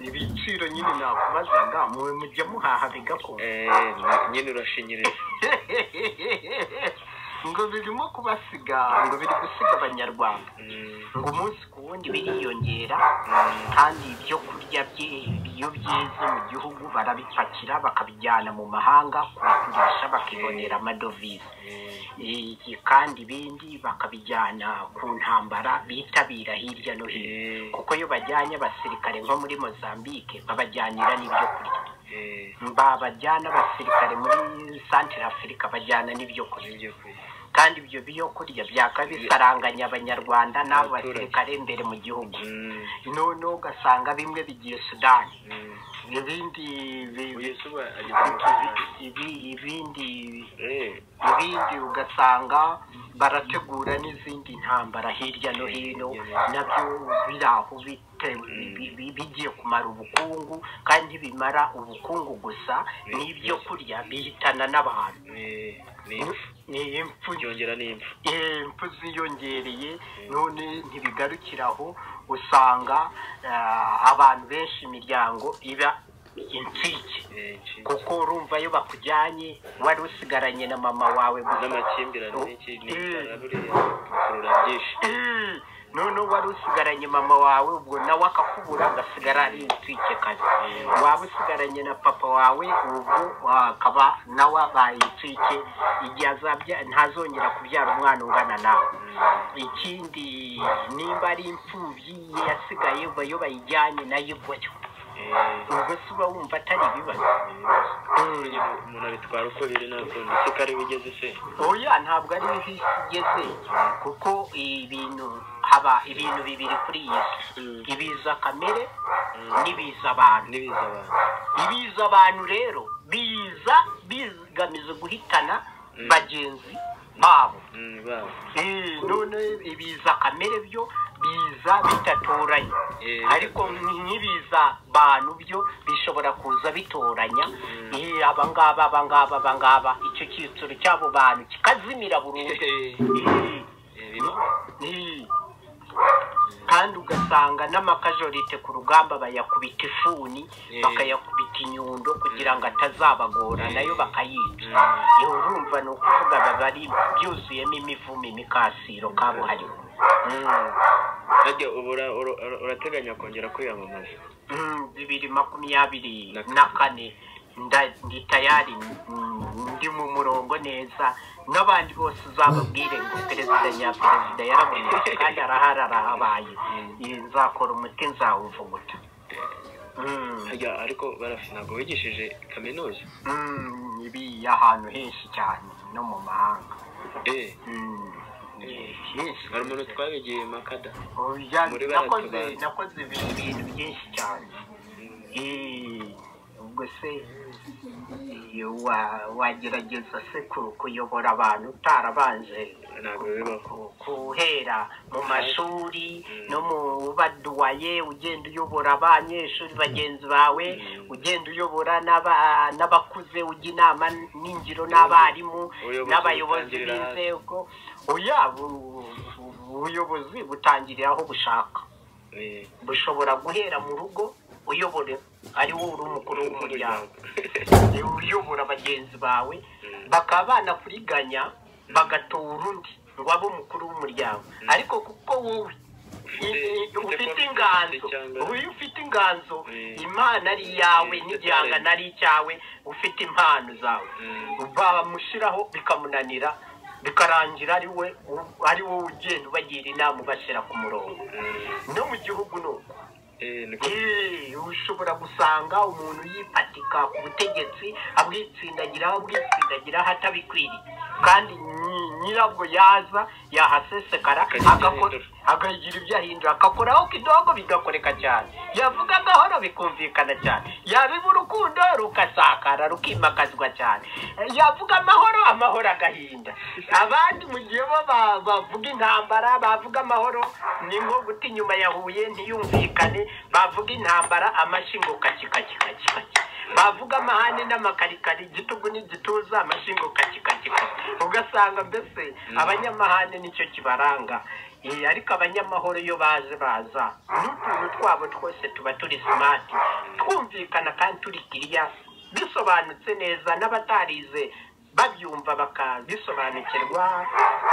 ibiciro nyine nakubazaga mwe mujya muhaha bigakora Eh, nyine urashinyiriza ngo birimo kubasiga ngo biri gusiga abanyarwanda Mm, ngo umunsi ku wundi biriyongera mm, kandi ibyo kurya bye iyo byeze mu gihugu barabipakira bakabijyana mu mahanga kubigurisha bakibonera amadovize mm. Iyi- kandi ibindi bakabijyana ku ntambara bitabira hirya no hino Eh, kuko iyo bajyanye abasirikare nko muri mozambique babajyanira n'ibyo kurya eh, babajyana abasirikare muri santire afurika bajyana n'ibyo kurya nibyo kurya. kandi ibyo byo kurya byakaba bisaranganya abanyarwanda n'abo basirikare imbere mu gihugu Mm, noneho ugasanga bimwe bigiye sudani mm. ibindi bi- Uyu se uba ageze mu kizigira. ibi- ibi- ibindi Eh, ibindi ugasanga barategura n'izindi ntambara hirya no hino nabyo biri aho bitewe bi- bi- bigiye kumara ubukungu kandi bimara ubukungu gusa n'ibyo kurya bihitana n'abantu eh, ni impfu. ni impfu byongera n'impfu Eh, impfu ziyongereye none ntibigarukira aho usanga ah, abantu benshi imiryango iba insike Eh, nshiki. kuko urumva iyo bakujyanye wari usigaranye na mama wawe gusa n'amakimbirane n'iki n'inzara buriya bikurura byinshi Eh, noneho wari usigaranye mama wawe ubwo nawe akakubura agasigara ari insike kazi waba usigaranye na papa wawe ubwo akaba nawe abaye insike igihe azabya ntazongera kubyara umwana ungana nawe ikindi nimba ari imfubyi ye yasigaye uba yo bayijyanye nayo ivayo Eh, ubwo se uba wumva atari ibibazo burya umuntu abitwara uko biri nta kundi ese ko ariho ugeze se oya ntabwo ari bibi igeze kuko ibintu haba ibintu bibiri kuri iyi si ibiza kamere n'ibiza abantu n'ibiza abantu ibiza abantu rero biza bigamije guhitana bagenzi babo Mm, babo Eh, none ibiza kamere byo biza bidatoranye Eh, ariko nk'ibiza bantu byo bishobora kuza bitoranya Eh, aba ngaba aba ngaba aba ngaba icyo cyiciro cy'abo bantu kikazimira burundu Eh, Eh, biba eh. kandi ugasanga n'amakajorite ku rugamba bayakubita ifuni Eh. bakayakubita inyundo kugira ngo atazabagora nayo bakayica Mm. Eh, urumva ni ukuvuga baba ari byuzuyemo imivumo imikasiro kabuhariwe Mm. harya ubu ura- ura- ura- urateganya kongera kwiyamamaza Mm, bibiri makumyabiri Na na kane nda- ndi tayari mm, ndi mu murongo neza n'abandi bose uzababwire ngo perezida nyaperezida yarabonetse kandi arahari arahabaye Eh, nzakora umuti nzawuvuguta Mm, harya ariko barafi ntabwo wigishije kaminuza mm, ibi ahantu henshi cyane no mu mahanga eh Mm, eh, henshi. hari umuntu twabigiye makada Oya, Muri nakoze baratubanza. nakoze ibi- ibintu byinshi cyane Eh, ubwo se eh, wa- wagerageza se ku- kuyobora abantu utarabanje ntabwo bibaho ku- guhera mu mashuri no mu baduwaye ugenda uyobora abanyeshuri bagenzi bawe ugenda uyobora n'aba- n'abakuze ujya inama n'ingiro n'abarimu Ubuyobozi n'abayobozi butangirira hasi. b'inzego oya bu- bu- ubuyobozi butangirira aho bushaka Eh, bushobora guhera mu rugo uyobore ari wowe uri umukuru w'umuryango niwe uyobora bagenzi bawe bakaba banakuriganya bagatora undi ngo abe umukuru w'umuryango ariko kuko wowe i- i- ufite inganzo wowe ufite inganzo Mm. imana ari iyawe Mm, n'igihangano ari icyawe ufite impano zawe Mm. bamushyiraho bikamunanira bikarangira ari we ari wowe ugenda ubagira inama ubashyira ku murongo no mu gihugu ni uko eh, niko Eh, ushobora gusanga umuntu yipatika ku butegetsi abwitsindagiraho abwitsindagiraho atabikwiriye kandi nyi- nyirabwo yaza yahasesekara Akagira ibyo agako- ahindura. akagira ibyo ahindura agakoraho kidogo bigakoreka cyane yavuga gahoro bikumvikana cyane yabiba urukundo rukasakara rukimakazwa cyane Eh, yavuga amahoro amahoro agahinda abandi mu gihe bo ba- bavuga intambara bavuga amahoro ni nko guta inyuma ya huye ntiyumvikane bavuga intambara amashingo kaki kaki kaki kaki bavuga amahane n'amakarikari igitugu n'igituza amashingo kaki kaki kaki ugasanga mbese abanyamahane nicyo kibaranga Eh, ariko abanyamahoro iyo baje baza n'utuntu twabo twose tuba turi smart twumvikana kandi turi kiriya bisobanutse neza n'abatarize babyumva bakabisobanukirwa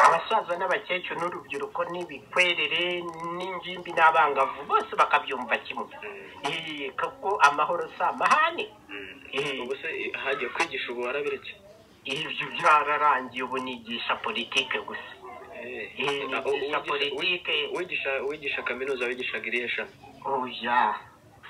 abasaza n'abakecuru n'urubyiruko n'ibikwerere n'ingimbi n'abangavu bose bakabyumva kimwe Eh, kuko amahoro si amahane Eh. ubwo se eh, hagiye kwigisha ubu warabiretse ibyo byararangiye ubu nigisha politike gusa Eh, Eh, ah, u- nigisha uwigisha- politike uwigisha uwigisha kaminuza wigishaga irihe shami oya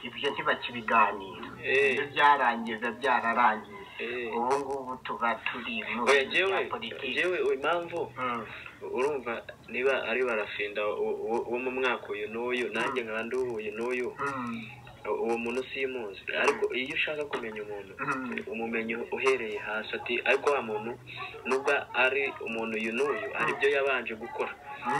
ibyo ntibakibiganira Eh. ibyo byararangiye biba byararangiye Eh. ubu ngubu tuba turi mu oya bintu jewe bya politike jewe impamvu Mm. urumva niba ari barafinda u- u- wo mu mwaka uyu n'uyu nanjye nkaba ndi uyu n'uyu Mm. U- uwo muntu simuzi ariko iyo ushaka kumenya umuntu Mm. umumenyi uhereye hasi ati ariko wa muntu nubwo ari umuntu uyu n'uyu hari ibyo yabanje gukora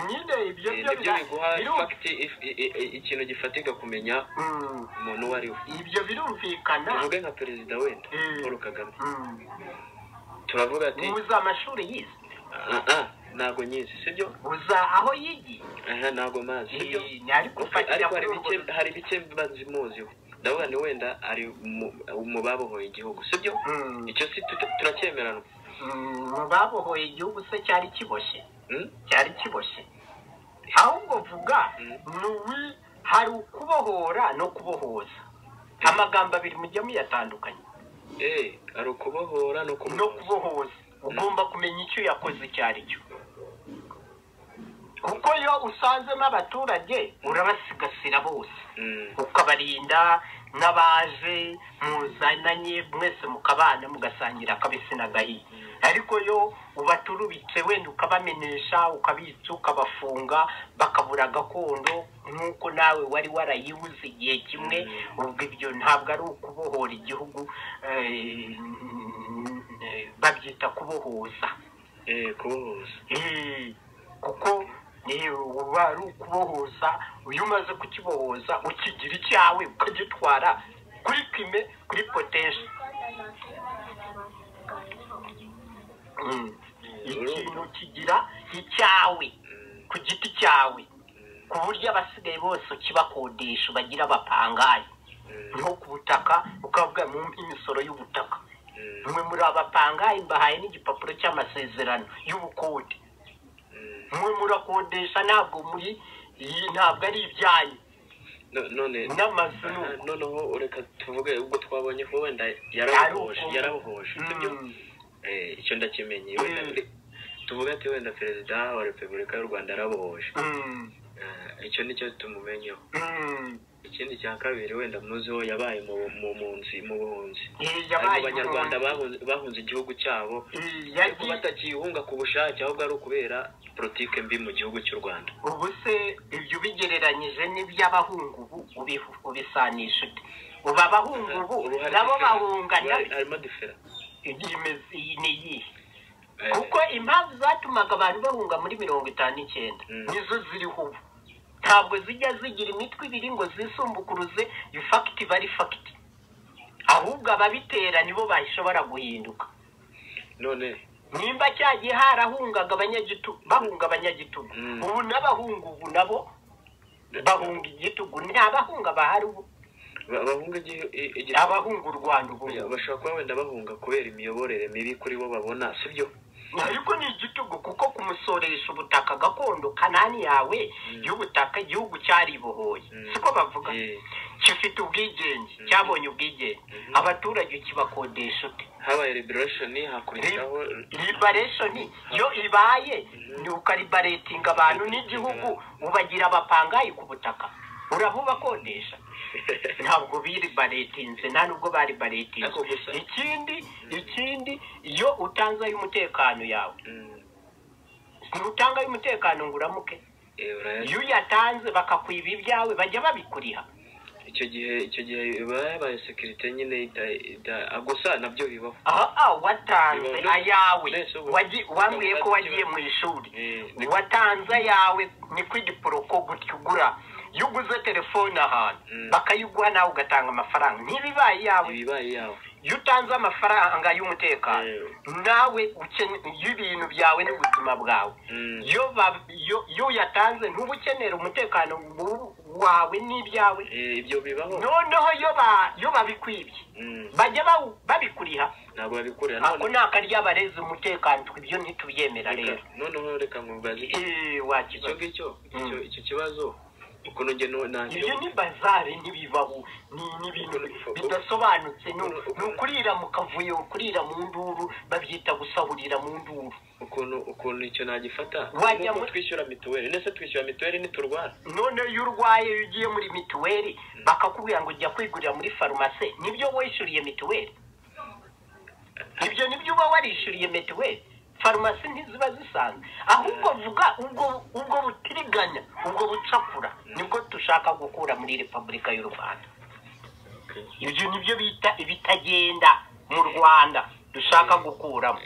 nyine ibyo Eh, byo nibyo bira- biguha biru- fagiti if- i- i- i- ikintu gifatika kumenya Mm. umuntu uwo ari we ibyo birumvikana tuvuge nka perezida wenda Mm. paul kagame Mm. turavuga ati uza amashuri yize "Ah, ah, ntago nyizi sibyo uza aho yigiye aha ntago mazi sibyo Eh, ni ariko Okay, ufatira ariko hari kuri urwo bike hari bike mba nzimuziho ndavuga ni wenda ari mu- mu babohoye igihugu sibyo Mm. icyo si tuta- turacyemerana mu babohoye igihugu se cyari kiboshye Hmm? cyari kiboshye ahubwo vuga Mm. ni uwi hari ukubohora no kubohoza amagambo abiri mujya muyatandukanye Eh, hari ukubohora no no kubohoza kubohoza ugomba kumenya icyo yakoze icyo ari cyo kuko iyo usanzemo abaturage urabasigasira bose Mm, ukabarinda n'abaje muzananye mwese mukabana mugasangira akabisi n'agahiye ariko yo ubaturubitse wenda ukabamenesha ukabitsa ukabafunga bakabura gakondo nk'uko nawe wari warayibuze igihe kimwe ubwo ibyo ntabwo ari ukubohora igihugu eh, babyita kubohoza eh, kubohoza Eh, kuko eh, uba ari ukubohoza iyo umaze kukibohoza ukigira icyawe ukagitwara kuri pime kuri potensi ikintu kigira icyawe Mm, ku giti cyawe mm, ku buryo abasigaye bose ukibakodesha bagira abapangayi mm, nko ku butaka ukavuga mu imisoro y'ubutaka mm, mwe muri abapangayi mbahaye n'igipapuro cy'amasezerano y'ubukode mm. mwe murakodesha ntabwo muri iyi ntabwo ari ibyanyu No- none n'amazu ni ah, uko noneho reka tuvuge ubwo twabonye ko wenda Ari yarabohoje uko- yarabohoje sibyo Mm. Eh, icyo ndakimenye wenda Mm. re- tuvuge ati wenda perezida wa repubulika y'u rwanda yarabohoje Mm. Ah, icyo nicyo tumumenyeho Mm. ikindi cya kabiri wenda muziho yabaye mu mu- mu nzi mu buhunzi Eh, hari yabaye mu banyarwanda umuntu. bahunze- bahunze igihugu cyabo Eh, ariko yagiye batakiyihunga ku bushake ahubwo ari ukubera politike mbi mu gihugu cy'u rwanda ubu se ibyo ubigereranyije n'iby'abahungu ubu ubihu- ubisanisha ute ubu abahungu ubu Uruhare nabo difera- bahunga uruhare- harimo difera n'imezi iyi ni iyihe Eh, kuko impamvu zatumaga abantu bahunga muri mirongo itanu n'icyenda Mm. nizo ziriho ubu ntabwo zijya zigira imitwe ibiri ngo zisumbukuruze iyo fagiti iba ari fagiti ahubwo ababitera nibo bashobora guhinduka none nimba cyagiye harahungaga abanyagitugu bahunga abanyagitugu Mm. ubu n'abahungu ubu nabo bahunga igitugu nta bahunga bahari ubu ba- bahunga igi- i- igihugu abahunga u rwanda ubu Ya, bashobora kuba wenda bahunga kubera imiyoborere mibi kuri bo babona sibyo ariko ni igitugu kuko kumusoresha ubutaka gakondo kanani yawe y'ubutaka igihugu cyaribohoye Mm. siko bavuga Eh, gifite ubwigenge cyabonye ubwigenge Mhm. abaturage ukibakodesha ute habaye liberation hakurikiraho liberation yo ibaye ni ukaribaretinga abantu n'igihugu ubagira abapangayi ku butaka urabubakodesha ntabwo biribaretinze nta nubwo baribaretinze Ariko gusa- ikindi ikindi iyo utanze ay'umutekano yawe Mm, ntutanga ay'umutekano ngo uramuke eh, uraya- iyo uyatanze bakakwiba ibyawe bajya babikuriha icyo gihe icyo gihe iba yabaye sekirite nyine ita- ita- ah, gusa nabyo bibaho aha ah, watanze Bibaho. ayawe Nese ubu- Wagi- wambwiye ko wagiye mu ishuri Eh, watanze ayawe ni kw'igiporoko gutya ugura iyo uguze telefone ahantu Mm. bakayiguha nawe ugatanga amafaranga ntibibaye iyawe ibibaye yawe iyo utanze amafaranga y'umutekano Yewe. nawe ukene- iyo ibintu byawe n'ubuzima bwawe Mm. iyo ba- iyo- iyo uyatanze ntuba ukenera umutekano wu- wawe n'ibyawe Eh, ibyo bibaho noneho iyo ba- iyo babikwibye Mm. bajya bawu- babikuriha ntabwo babikorera ako none ni akaryo abarezi umutekano twe ibyo ntitubyemera rero reka- noneho reka nkubaze iki- Eh, icyo wakibaza ngicyo Mm. icyo- icyo kibazo ukuntu njye no- nahira ibyo ni bazari ntibibaho ni ni ibintu bidasobanutse ni ni ukurira mu kavuyo ukurira mu nduru babyita gusahurira mu nduru ukuntu ukuntu icyo nagifata Wajya nk'uko muri- twishyura mituweli ndetse twishyura mituweli niturwara none iyo urwaye iyo ugiye muri mituweli bakakubwira ngo ujya kwigurira muri farumasi nibyo wishyuriye mituweli ibyo nibyo uba warishyuriye mituweli farumasi ntiziba zisanzwe ahubwo vuga ubwo ubwo butiriganya ubwo bucakura nibwo dushaka gukura muri repubulika y'u rwanda ibyo nibyo bita ibitagenda mu rwanda dushaka gukuramo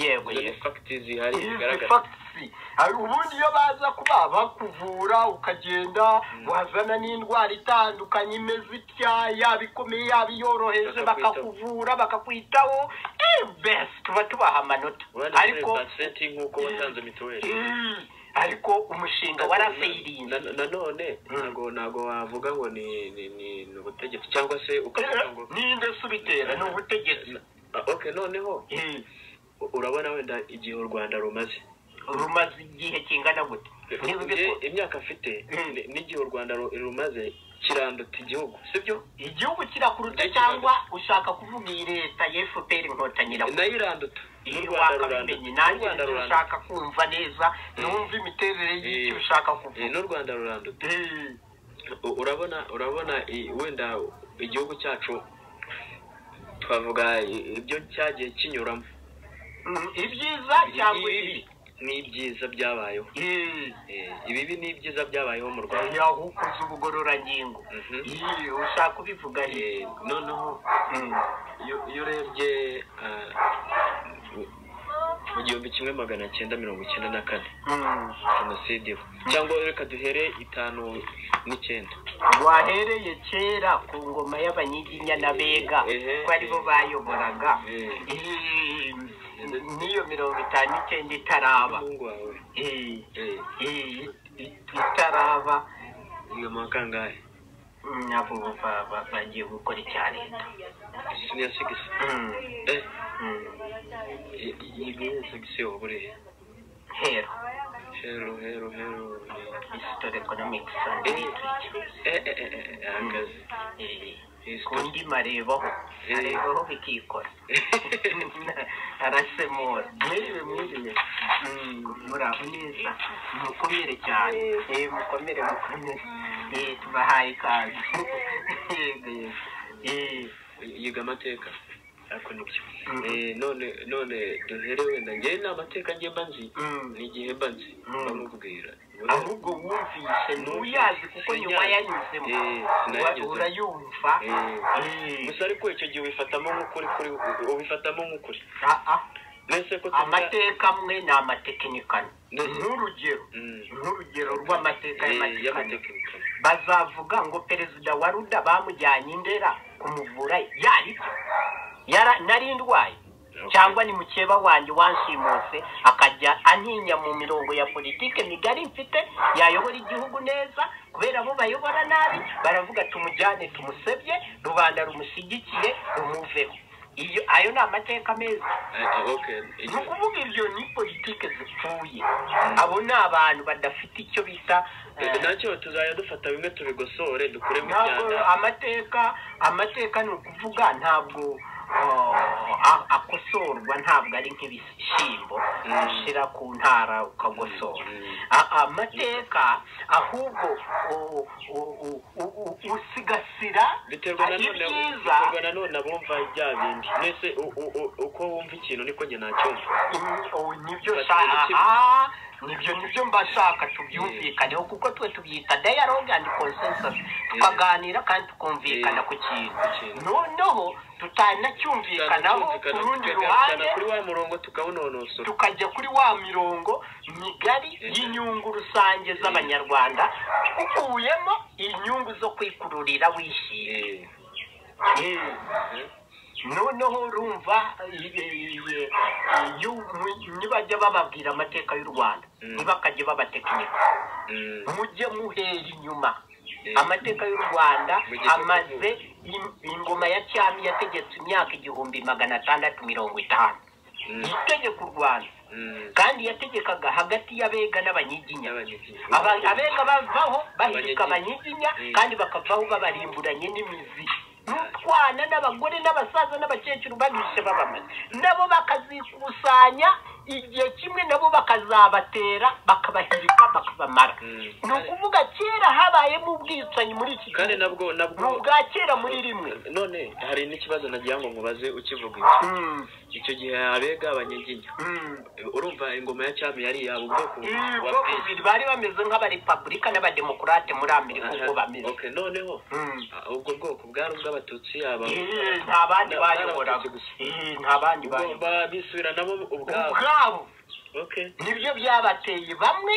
yego izo ni yego fagiti zihari izi zigaragara fagisi hari ubundi iyo baza kuba bakuvura ukagenda wazana n'indwara itandukanye imeze itya yaba ikomeye yaba iyoroheje Bakakwitaho. bakakuvura bakakwitaho eh, besi tuba tubaha amanota urabona ariko muri baseti nk'uko watanze mituweli eh, ariko umushinga warafeyiriye Na- na- nanone ntabwo ntabwo wavuga ngo ni ni ni ni ubutegetsi cyangwa se ukavuga ngo ninde se ubitera ni ubutegetsi Ah, okay noneho Eh, u- urabona wenda igihe u rwanda rumaze rumaze igihe kingana gute Niba ubikora. Njye imyaka afite Mm. ni- n'igihe u rwanda ru- rumaze kiranduta igihugu sibyo igihugu kirakuruta cyangwa ushaka kuvuga iyi leta ya fpr inkotanyi irakuruta nayo iranduta n'u iyo rwanda ruranduta wakabimenye n'u nanjye rwanda nicyo ruranduta ushaka kumva neza numva imiterere y'icyo Eh. ushaka Eh, kuvuga n'u rwanda ruranduta Eh, U- urabona urabona i- wenda igihugu cyacu twavuga i- ibyo cyagiye kinyuramo mm, ibyiza cyangwa ibibi n'ibyiza byabayeho Eh, Eh, ibibi n'ibyiza byabayeho mu rwanda yaho ukoze ubugororangingo Mhm. Eh, ushaka ubivuga he Eh, noneho Mm. iyo iyo urebye ah, mu- mu gihumbi kimwe magana cyenda mirongo icyenda na kane Mm. jenoside iba cyangwa reka duhere itanu n'icyenda wahereye kera ku ngoma y'abanyiginya n'abega Ehe. ko aribo bayoboraga Eh. Eh, n'iyo mirongo itanu n'icyenda itaraba umuhungu wawe Eh, eh, eh, itaraba iyo mwaka angahe Mm, abo ba- ba- bagiye gukora icya leta isoni ya sigisi Mm, eh mm. i- i- iyi niyo sigisi waba uri he hero hero hero hero history economics and eh literature eh eh eh, eh ahagaze Eh, History. kundi marebaho Eh. arebaho bikikora arasemura mwiriwe mwiriwe Mm, muraho neza mukomere cyane Eh, mukomere mukomere Eh, tubahaye ikaze Yego, yego. Eh, yiga amateka ariko nibyo Mhm. Eh, none none duhere wenda njyewe ni amateka njye mba nzi mm. ni igihe mba nzi Mhm. bamubwira ahubwo wumvishe ntuyazi kuko nyuma yanyuzemo Eh, Ura- sinayanyuzemo. urayumva Eh, Eh, gusa ariko icyo gihe ubifatamo nk'ukuri kuri ubifatamo nk'ukuri ah, ah, mbese ko tuvuga- amateka amwe ni amatekinikano Ne- nk'urugero Mm. nk'urugero rw'amateka Eh, y'amatekinikano y'amatekinikano. bazavuga ngo perezida wa ruda bamujyanye indera kumuvura yaribyo Yara- nari ndwaye Okay. cyangwa ni mukeba wanjye wanshimuse akajya antinya mu mirongo ya politike migari mfite yayobora igihugu neza kubera bo bayobora nabi baravuga tumujyane tumusebye rubanda rumushyigikiye rumuveho iyo ayo ni amateka meza Eh, eh, okay. ni Igihe- ukuvuga ibyo ni politike zipfuye abo ni abantu badafite icyo bita eh, Eh, nacyo tuzajya dufata bimwe tubigosore dukuremo ntabwo imyanda amateka amateka ni ukuvuga ntabwo uh, a- akosorwa ntabwo ari nk'ibishyimbo Mm. ushyira ku ntara ukagosora Mm. A- amateka ahubwo u- u- u- u- u- usigasira biterwa na none ibyiza biterwa na none abumva bya bindi mbese u- u- u- uko wumva ikintu niko njye nacyumva Mm, oh, nibyo Bati sha- ni iki? aha, nibyo nibyo mbashaka tubyumvikaneho kuko twe tubyita dialogue and consensus tukaganira kandi tukumvikana Eh, ku kintu ku kintu. noneho tutanacyumvikanaho ku Tukabyumvikana, rundi tukagarukana ruhande kuri wa murongo tukawunonosora tukajya kuri wa mirongo migari Eh. y'inyungu rusange z'abanyarwanda ukuyemo inyungu zo kwikururira wishyira Eh, Eh, eh. noneho urumva eh, eh, iyo- nibajya bababwira amateka y'u rwanda Mm. ntibakajye babatekinika Mm, mujye muhera inyuma Mm. amateka y'u rwanda Mujye amaze im- ingoma ya cyami yategetse imyaka igihumbi magana atandatu mirongo itanu mm, itegeka u rwanda mm. kandi yategekaga hagati y'abega n'abanyiginya N'abanyiginya. Aba- abega bavaho bahirika abanyiginya Mm. kandi bakavaho babarimburanye n'imizi n'utwana n'abagore n'abasaza n'abakecuru babishe babamaze nabo bakazikusanya igihe kimwe nabo bakazabatera bakabahirika bakabamara Mm. ni ukuvuga kera habayemo ubwicanyi muri iki kandi gihe nabwo ni nabwo ubwa kera muri rimwe none hari n'ikibazo nagira ngo mubaze ukivuga iki Mm, icyo gihe abega abanyiginya mm. urumva ingoma ya cyami yari yaba ubwoko Mm, wa bwo bwinshi. kubiri bari bameze nk'abarepabulika n'abademokurate muri amerika uko bameze Okay, noneho Mm. ah, ubwo bwoko bwari ubw'abatutsi aba Eh, nta bandi Nta- bayoboraga n'abatutsi gusa. Eh, nta bandi bayobora ugomba bisubira nabo ubwabo ubwabo okay nibyo byabateye bamwe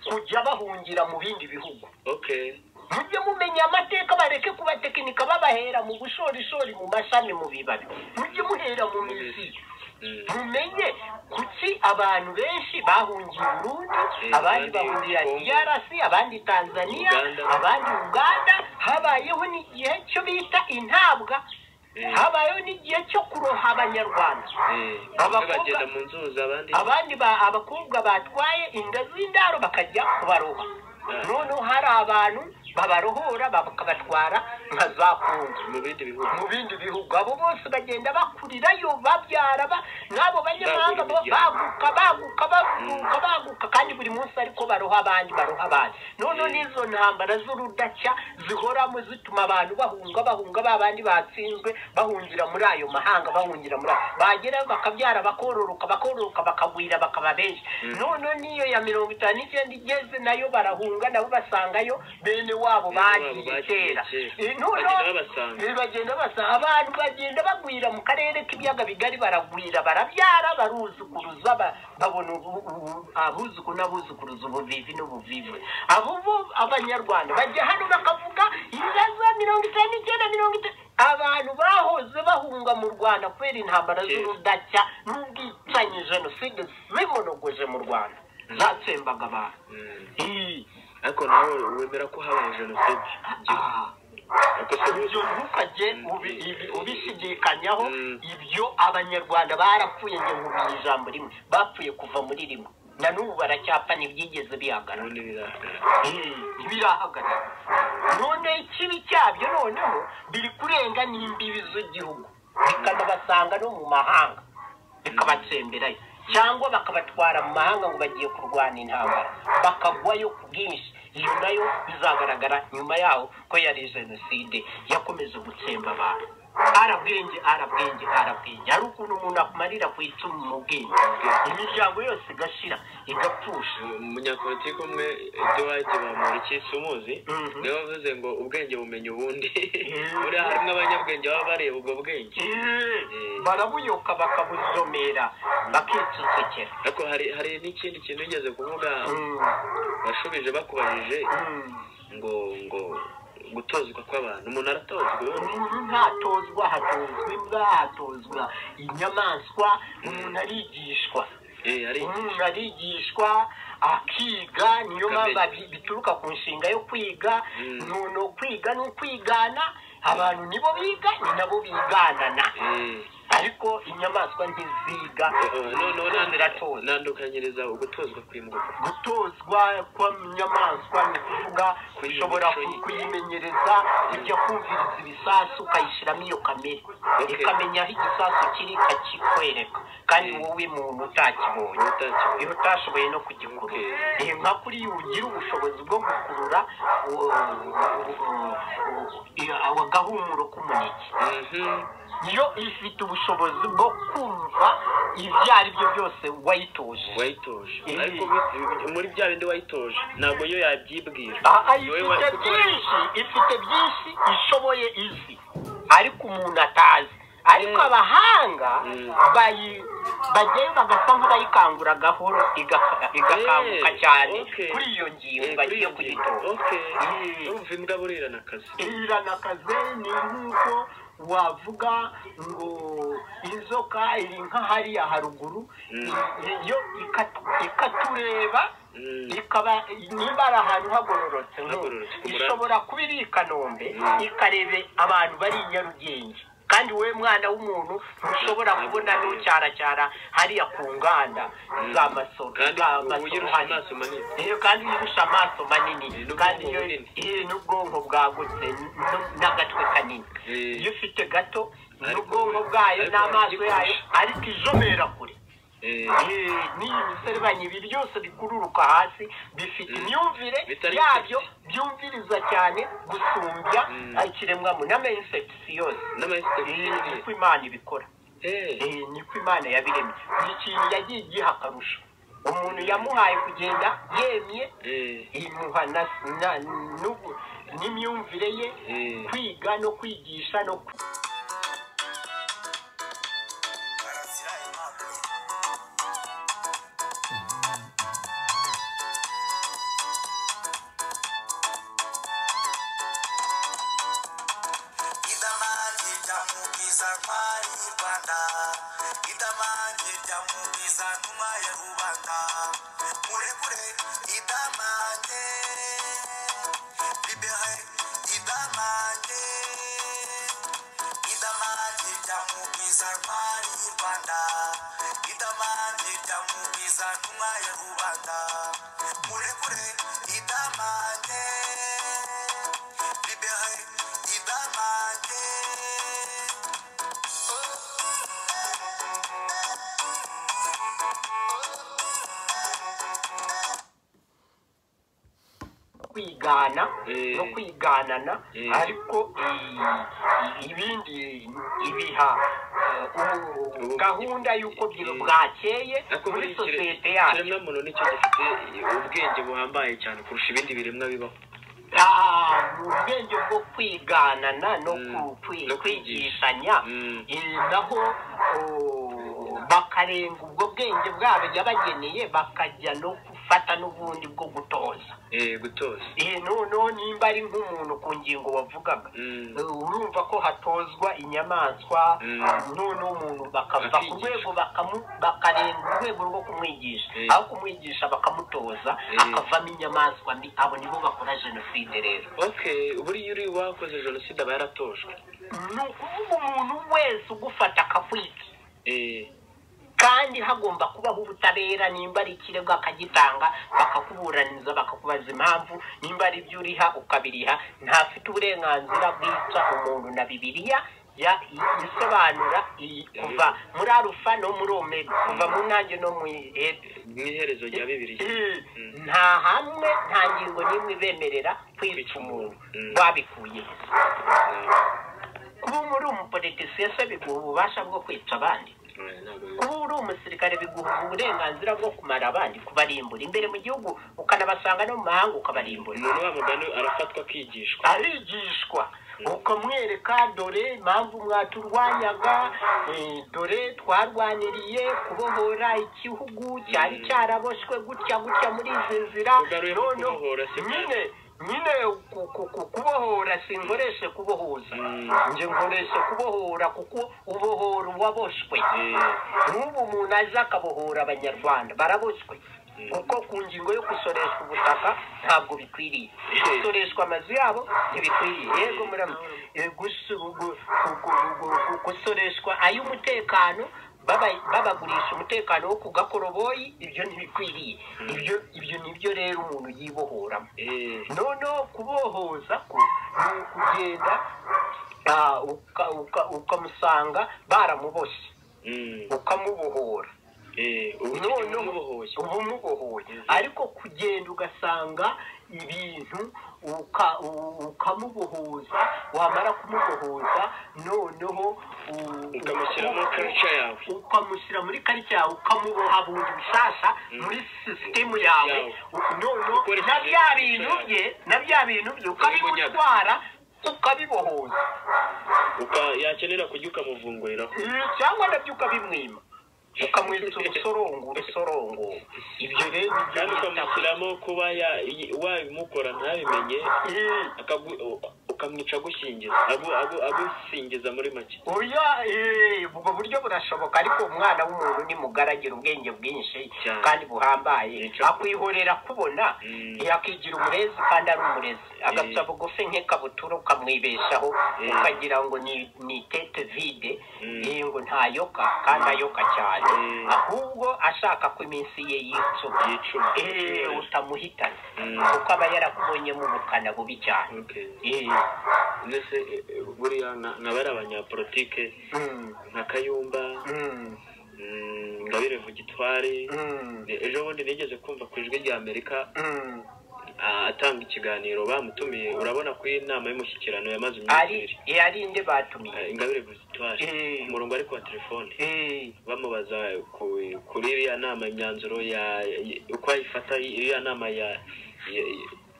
kujya bahungira mu bindi bihugu okay mujye mumenya amateka bareke kubatekinika babahera mu bushorishori mu mashami mu bibabi mujye muhera mu mizi Mm. mumenye kuki abantu benshi bahungiye Burundi Eh, abandi abandi bahungira Congo. DRC abandi Tanzania Uganda. abandi Uganda habayeho n'igihe cyo bita intabwa Eh. habayeho n'igihe cyo kuroha abanyarwanda Eh, Abakobwa- bamwe bagenda mu nzuzi abandi abandi ba- abakobwa batwaye inda z'indaro bakajya kubaroha noneho hari abantu babarohora bakabatwara nka za kungu mu bindi bihugu mu bindi bihugu abo bose bagenda bakurirayo babyara ba- n'abo banyamahanga bo baguka baguka baguka baguka kandi buri munsi ariko baroha abandi baroha abandi noneho Mm. n'izo ntambara z'urudaca zihoramo zituma abantu bahunga bahunga ba bandi batsinzwe bahungira muri ayo mahanga bahungira muri ayo bagerayo bakabyara bakororoka bakororoka bakagwira bakaba benshi noneho n'iyo ya mirongo itanu n'icyenda igeze nayo barahunga nabo basangayo bene wabo Bene wabo bagiye bagiye kera kera. Eh, noneho Bagenda babasanga. eh, bagenda basa abantu bagenda bagwira mu karere k'ibiyaga bigari baragwira barabyara baruzukuruza ba- babona ubu- ubu- abuzukuru n'abuzukuruza ubuvivi n'ubuvivi abo bo abanyarwanda bajya hano bakavuga ibibazo mirongo itanu n'icyenda mirongo itanu abantu bahoze bahunga mu rwanda kubera intambara Kera. z'urudaca n'ubwicanyi jenoside zimonogoje mu rwanda zatsembaga abantu Mm. Eh, ariko nawe wemera ko habaye jenoside ah. Ariko se ibyo wowe- ntukajye ubi- ibi- ubishidikanyaho Mm. ibyo abanyarwanda barapfuye ngo nkubwiye ijambo rimwe bapfuye kuva muri rimwe na n'ubu baracyapfa ntibyigeze bihagarara ubundi birahagarara. Eh, ntibirahagarara none ikibi cyabyo noneho biri kurenga n'imbibi z'igihugu bikanabasanga no mu mahanga bikabatsemberayo cyangwa bakabatwara mu mahanga ngo bagiye kurwana intambara bakagwayo ku bwinshi iyo nayo bizagaragara nyuma yaho ko yari jenoside yakomeje gutsemba abantu arabwenge arabwenge arabwenge hari ukuntu umuntu akumarira ku icumu mu bwenge imiryango yose igashira igapfusha umunyapolitiki umwe eduwadi bamurikisi umuzi Mhm. niwe wavuze ngo ubwenge bumenya ubundi Mhm. buriya harimo abanyabwenge baba bareba ubwo bwenge Eh, barabuyoka bakabuzomera bakicecekera ariko hari hari n'ikindi kintu wigeze kuvuga Mm, bashubije bakubajije mm. ngo ngo gutozwa kw'abantu umuntu aratozwa ubundi umuntu ntatozwa hatozwa imbwa hatozwa inyamaswa umuntu arigishwa Eh, hari umuntu arigishwa akiga niyo mpamvu abi- bituruka ku nshinga yo kwiga Mm. nuno kwiga ni ukwigana abantu nibo biga ni nabo biganana eh, ariko inyamaswa ntiziga eh, eh, noneho zose nandi- ziratozwa nandukanyiriza ugutozwa kw'imbwa gutozwa kw'inyamaswa ni ukuvuga ushobora Imico ye. kuyimenyereza ujya kumviriza ibisasu ukayishyiramo iyo kamere Okay. ikamenya aho igisasu kiri ikakikwereka kandi Mm. wowe muntu utakibonye utakibonye. iyo utashoboye no kugikurura Okay. Eh, nka kuriya ugira ubushobozi bwo gukurura uh, uh, uh, agahumuro k'umuneke Mhm. iyo ifite ubushobozi bwo kumva ibyo ari byo byose wayitoje wayitoje Eh. ariko bi- muri bya bindi wayitoje ntabwo yo yabyibwira Aha, Wowe ifite wayitoje. byinshi ifite byinshi ishoboye izi ariko umuntu atazi ariko Mm. abahanga Mm. bayi bagenda bagasa nk'abayikangura gahoro igaka- igakanguka Eh, cyane okay. kuri iyo ngingo Eh, kuri bagiye iyo ngingo. kuyitora Okay. Eh. urumva imbwa burirana akazi iranakaze ni nk'uko wavuga ngo inzoka iri nka hariya haruguru Mm. yo ikatu- ikatureba Mm. ikaba niba ari ahantu hagororotse nko, Hagororotse, ku murambi. ishobora kuba iri i kanombe Mm. ikarebe abantu bari i nyarugenge kandi wowe mwana w'umuntu ntushobora kubona n'ucyaracyara hariya ku nganda z'amasoro kandi ubuye z'amasoro urusha hariya amaso manini iyo kandi irusha amaso manini Eh, n'ubwonko kandi iyo bunini. eh, n'ubwonko bwagutse n- n- n'agatwe kanini Eh. iyo ufite gato Ariko- n'ubwonko bwayo ariko n'amaso baragikoresha. yayo ariko ijomera kure Eh, Eh, n'iyi miserebanya ibi byose bikururuka hasi bifite Mm. imyumvire Bitari yabyo byumviriza cyane gusumbya Mm. ikiremwamuntu n'amayinsekisi yose Eh, n'amayisitagisiyo niko imana ibikora Eh, Eh, niko imana yabiremye ni ikintu yagiye igiha akarusho umuntu yamuhaye kugenda yemye eh, imuha na- na- n'ubu- n'imyumvire ye eh. kwiga no kwigisha no ku- idamanje ndamukiza ntwari rwanda idamanje ndamukiza ntuma ya rubanda murekure idamanje libere idamanje idamanje ndamukiza ntwari rwanda idamanje ndamukiza ntuma ya rubanda murekure idamanje libéré, il va manger. kwigana Eh. no kwiganana Eh. ariko eh, ibindi ibiha eh, ubu- Ubu- gahunda y'uko byo Eh. bwakeye ariko muri buriya ikire- sosiyete yacu ikiremwamuntu nicyo gifite ubwenge buhambaye cyane kurusha ibindi biremwa bibaho Ah, mu bwenge bwo kwiganana no Mm. ku- kwi- No kwigisha. kwigishanya Mm. eh, naho oh, bakarenga ubwo bwenge bwabo yabageneye bakajya no gufata n'ubundi bwo gutoza Eh, gutoza Eh, noneho nimba ari nk'umuntu ku ngingo wavugaga Mm. eh, urumva ko hatozwa inyamaswa Mm. noneho umuntu bakava ku Bakigisha. rwego bakamu- bakarenga urwego rwo kumwigisha Eh. aho kumwigisha bakamutoza Eh. akavamo inyamaswa mbi abo nibo bakora jenoside rero okay buriya uri wakoze jenoside aba yaratojwe ni ukuvuga umuntu wese ugufata akakwica Eh, kandi hagomba kubaho ubutabera nimba ari ikirego akagitanga bakakuburaniza bakakubaza impamvu nimba ari ibyo uriha ukabiriha ntafite uburenganzira bwica umuntu na bibiliya ya i- isobanura iyi kuva muri arufa no muri omega kuva mu nanjye no mu ede n'iherezo rya bibiri Eh, Mm. nta hamwe nta ngingo n'imwe ibemerera kwica umuntu Mm. wabikuye kuba muri umupolitisiye se biguha ububasha bwo kwica abandi kuba uri umusirikare biguha uburenganzira bwo kumara abandi kubarimbura imbere mu gihugu ukanabasanga no mu mahanga ukabarimbura umuntu wa mugani arafatwa akigishwa arigishwa ukamwereka dore impamvu mwaturwanyaga eh, dore twarwaniriye kubohora igihugu cyari cyaraboshywe gutya gutya muri izi nzira Ugaruye ku noneho kubohora si byo. nyine nyine ku- ku- ku- kubohora sinkoreshe kubohoza Mm. nje nkoresha kubohora kuko ubohora uwaboshwe Eh, n'ubu umuntu aje akabohora abanyarwanda baraboshywe kuko ku ngingo yo gusoreshwa ubutaka ntabwo bikwiriye gusoreshwa amazu yabo ntibikwiriye yego muramutse Eh, gusu- gu- gu- gu- gu- gu- gusoreshwa ay'umutekano baba- babagurisha umutekano wo ku gakoroboyi ibyo ntibikwiriye ibyo ibyo nibyo rero umuntu yibohoramo eh, noneho kubohoza ko ni ukugenda ah, uka- uka- ukamusanga baramuboshye mm, ukamubohora eh, ubu noneho umubohoye uba umubohoye ariko kugenda ugasanga ibintu uka- u- ukamubohoza wamara kumubohoza noneho u- ukamushyiramo u- culture yawe ukamushyira muri karita yawe ukamuboha bundi bushyashya muri sisitemu yawe Yawe. u- noneho Ukoresheje na bya imico bintu yawe. bye na bya bintu bye ukabimutwara ukabibohoza Uka- yakenera kujya ukamuvunguriraho Eh, cyangwa nabyo ukabimwima ukamwitsa urusorongo urusorongo ibyo rero nibyo kandi bita ukamushyiramo kuba ya- i- wabimukora ntabimenye Eh, akagu- u- ukamwica agusingiza agu- agu- agusingiza muri make uyu eh, ubwo buryo burashoboka ariko umwana w'umuntu ni mugari agira ubwenge bwinshi Cyane. kandi buhambaye Nicyo. akwihorera kubona Mm. eh, akigira umurezi kandi ari umurezi agapfa bugufi nk'ikabutura ukamwibeshaho Eh. ukagira ngo ni ni tete vide Mm. eh, ngo ntayoka kandi ayoka cyane Mm. ahubwo ashaka ko iminsi ye yicuma Yicuma. Eh, utamuhitana Mm. kuko aba yarakubonyemo ubukana bubi cyane Okay. Eh, mbese eh, eh, buriya na- nabo ari abanyapolitike mm, nka kayumba mm, mm, ngabire mugitware mm. ejo bundi nigeze kumva ku ijwi rya amerika Mm. ah, atanga ikiganiro bamutumiye urabona ko iyi nama y'umushyikirano yamaze iminsi ari ibiri eh, ari inde batumiye Ah, ingabire victoire Eh. umurongo ariko wa telefone Eh, bamubaza ku- kuri iriya nama imyanzuro ya y- uko ayifata iriya nama ya ya-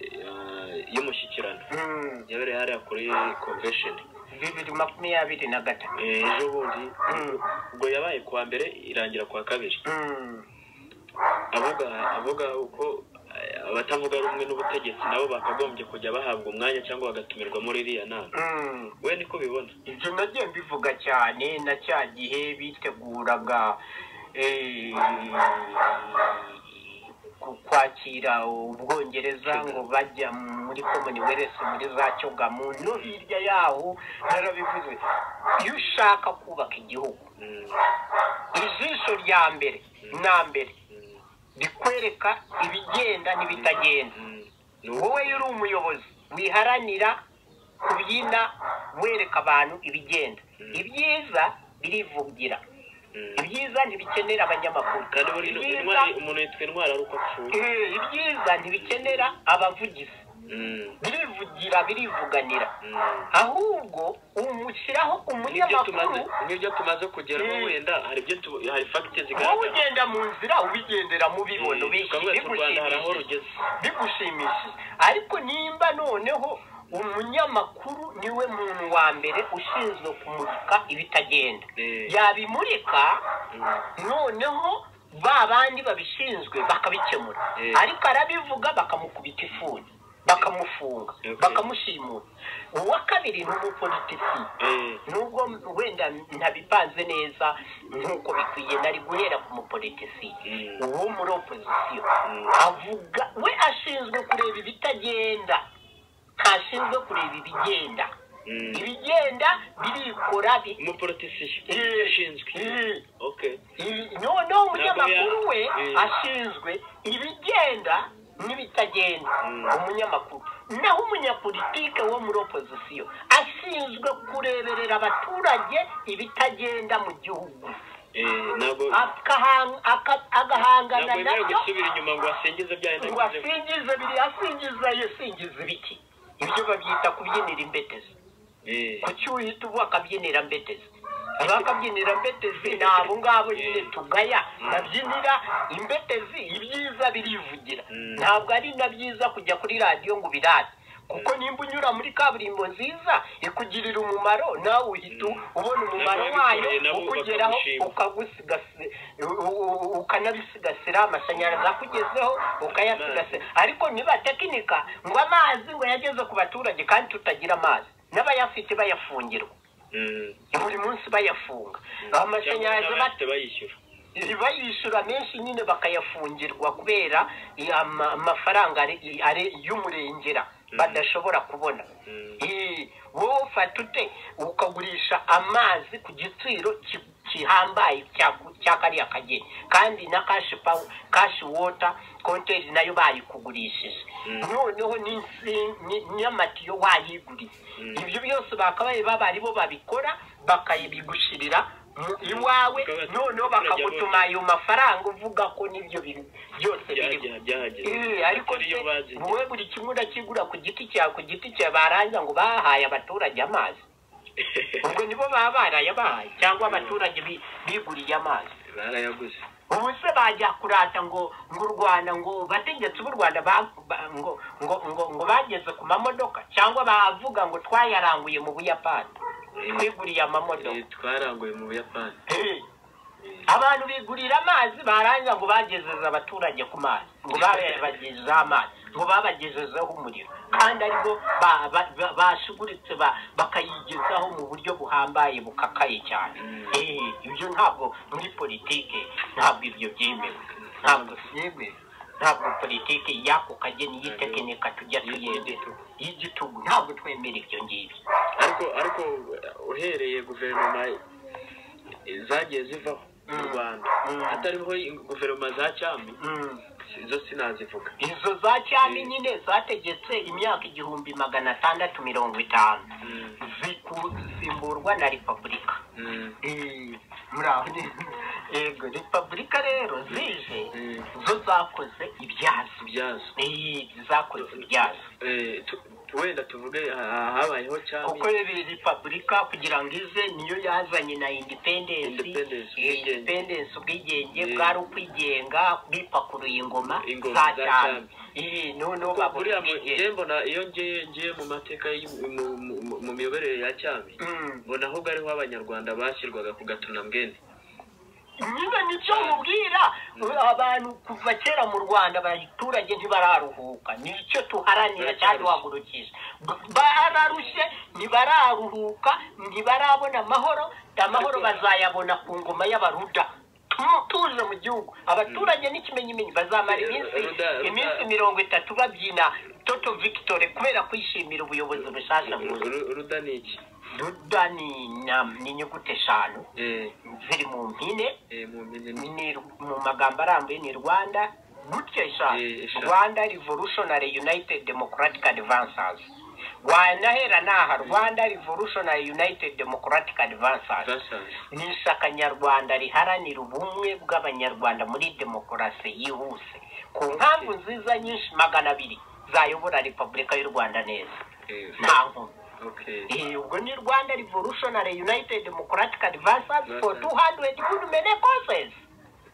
ya- y'umushyikirano mm, yabereye hariya kuri convention bibiri makumyabiri na gatatu Eh, ejo bundi Mm, ubwo yabaye kuwa mbere irangira kuwa kabiri mm, avuga avuga uko eh, abatavuga rumwe n'ubutegetsi nabo bakagombye kujya bahabwa umwanya cyangwa bagatumirwa muri iriya nama mm. we niko bibona ibyo nagiye mbivuga cyane na cya gihe biteguraga eh, ku- kwakira ubwongereza ngo bajya muri commonwealth muri za cyogamu no hirya yaho narabivuze iyo ushaka kubaka igihugu Mm, ijisho rya mbere na mbere mm, rikwereka ibigenda n'ibitagenda mm. Ni uko- wowe iyo uri umuyobozi wiharanira kubyina wereka abantu ibigenda ibyiza birivugira Mm. ibyiza ntibikenera abanyamakuru kandi buri ibyiza intwari umuntu yitwa intwari ari uko apfuye eh, ibyiza ntibikenera abavugizi Mm, birivugira birivuganira mm. ahubwo umushyiraho Nk'ibyo umunyamakuru tumaze- nk'ibyo tumaze kugeraho Mm. wenda hari ibyo tu- hari fagiti wowe zigaragara ugenda mu nzira ubigendera mu bibono Eh, tukavuga ati, u rwanda hari aho bigushimishije rugeze bigushimishije ariko nimba noneho umunyamakuru niwe muntu wa mbere ushinzwe kumurika ibitagenda Eh. yabimurika Mm. noneho ba bandi babishinzwe bakabikemura Eh. ariko arabivuga bakamukubita ifuni bakamufunga Okay. bakamushimura uwa kabiri ni umupolitiki Eh, nubwo wenda ntabipanze neza nk'uko bikwiye nari guhera ku mupolitisi Mm. uwo muri opozisiyo Mm. avuga we ashinzwe kureba ibitagenda ntashinzwe kureba ibigenda Mm. ibigenda birikora bi- umuporotisiyo Eh, ushinzwe eh, okay ibi- noneho umunyamakuru we Ntabwo ya- eh. ashinzwe ibigenda n'ibitagenda Mm. umunyamakuru naho umunyapolitike wo muri opozisiyo ashinzwe kureberera abaturage ibitagenda mu gihugu Eh, ntabwo Akahan- aka- agahangana ntabwo yemerewe nabyo gusubira inyuma ngo asingize byahenda ngo asingize biri asingiza yasingiza ibiki ibyo babyita kubyinira imbetezi ku cyuhita ubu akabyinira mbetezi abakabyinira mbetezi ni abo ngabo nyine tugaya babyinira imbetezi ibyiza birivugira Mm. ntabwo ari na byiza kujya kuri radiyo ngo ubirate kuko nimba unyura muri kaburimbo nziza ikugirira umumaro nawe uhita u- ubona umumaro Nabo wayo babikoreye nabo ukugeraho bakagushima. ukagusigasi- u- u- u- ukanabisigasira amashanyarazi akugezeho ukayasigasira ariko niba tekinika ngo amazi ngo yageze ku baturage kandi tutagira amazi n'abayafite bayafungirwa buri munsi bayafunga amashanyarazi bat- bahita bayishyura bayishyura menshi nyine bakayafungirwa kubera i- ama- amafaranga ari- ari- y'umurengera badashobora kubona Mm. Eh, wowe ufata ute ukagurisha amazi ku giciro ki- gihambaye cya cya kariya kageni kandi na kashi pawu kashi wota konteri nayo bayikugurishije noneho n'insi- ni- n'amatiyo wayiguriye ibyo byose bakabaye baba aribo babikora bakayibigushirira mu iwawe Bakaba- noneho bakagutuma ayo mafaranga uvuga ko nibyo bintu byose biriho Byahagera- byahagera. Eh, ariko Atari yo se, bazi. wowe buri kimwe urakigura ku giti cyawe ku giti cyawe barangiza ngo bahaye abaturage amazi ubwo nibo baba barayabahaye cyangwa abaturage bi- biguriye amazi barayaguze ubu se bajya kurata ngo ngo u rwanda ngo bategetsi b'u rwanda ba- ba- ngo ngo ngo ngo bageze ku mamodoka cyangwa bavuga ngo twayaranguye mu buyapani twiguriye amamodoka Eh, twaranguye mu buyapani Eh, abantu bigurira amazi barangiza ngo bagezeza abaturage ku mazi ngo babagejejeho amazi ngo babagejejeho umuriro kandi aribwo ba- ba- ba- bashuguritse ba- bakayigezaho mu buryo buhambaye bukakaye cyane Eh, ibyo ntabwo muri politike ntabwo ibyo byemewe ntabwo byemewe ntabwo politiki y'ako kageni y'itekinika tujya tuyemera y'igitugu ntabwo twemera ibyo ngibyo ariko ariko uhereye guverinoma zagiye zivaho mu Mm. rwanda Mm. hatariho guverinoma za cyami Mm. izo sinazivuga izo za cyami Mm. nyine zategetse imyaka igihumbi magana atandatu mirongo itanu Mm. zisimburwa na repubulika Mm. Eh, muraho ni yego repubulika rero zije Mm. zo zakoze ibyazo ibyazo Eh, zakoze ibyazo Eh, tu- wenda tuvuge ha- habayeho cyami kuko rero iyi repubulika kugira ngo ize niyo yazanye na independensi Independence, Eh, ubwigenge. independensi ubwigenge Eh. bwari ukwigenga bwipakuruye ingoma Ingoma za za cyami cyami. Eh, noneho Ku- buriya mu- babujije njye mbona iyo ngiye ngiye mu mateka y'u- mu- mu- mu- mu miyoborere ya cyami Mm. mbona ahubwo ariho abanyarwanda bashyirwaga ku gatunambwene nyine nicyo mubwira abantu kuva kera mu rwanda abaturage ntibararuhuka nicyo tuharanira cyari wahagurukije bararushye ntibararuhuka ntibarabona amahoro amahoro bazayabona ku ngoma y'abaruda tuje mu gihugu abaturage n'ikimenyimenyi bazamara iminsi Ruda- Ruda- iminsi mirongo itatu babyina toto victory kubera kwishimira ubuyobozi bushyashya bwuzuye Ru- ruda ni iki ruda ni inyam- ni inyuguti eshanu Eh, ziri mu mpine eh, mu mpine ni- ni mu magambo arambuye ni rwanda gutya Eh, eshanu eshanu. rwanda revolutionary united democratic advancers wanahera naha rwanda revolutionary united democratic advancers basanze ni ishyaka nyarwanda riharanira ubumwe bw'abanyarwanda muri demokarasi yihuse ku mpamvu nziza nyinshi magana abiri zayobora repubulika y'u rwanda neza Eh, nta nkomyi okay Eh, ubwo ni rwanda revolutionary united democratic advancers for Advancers. 200 good many causes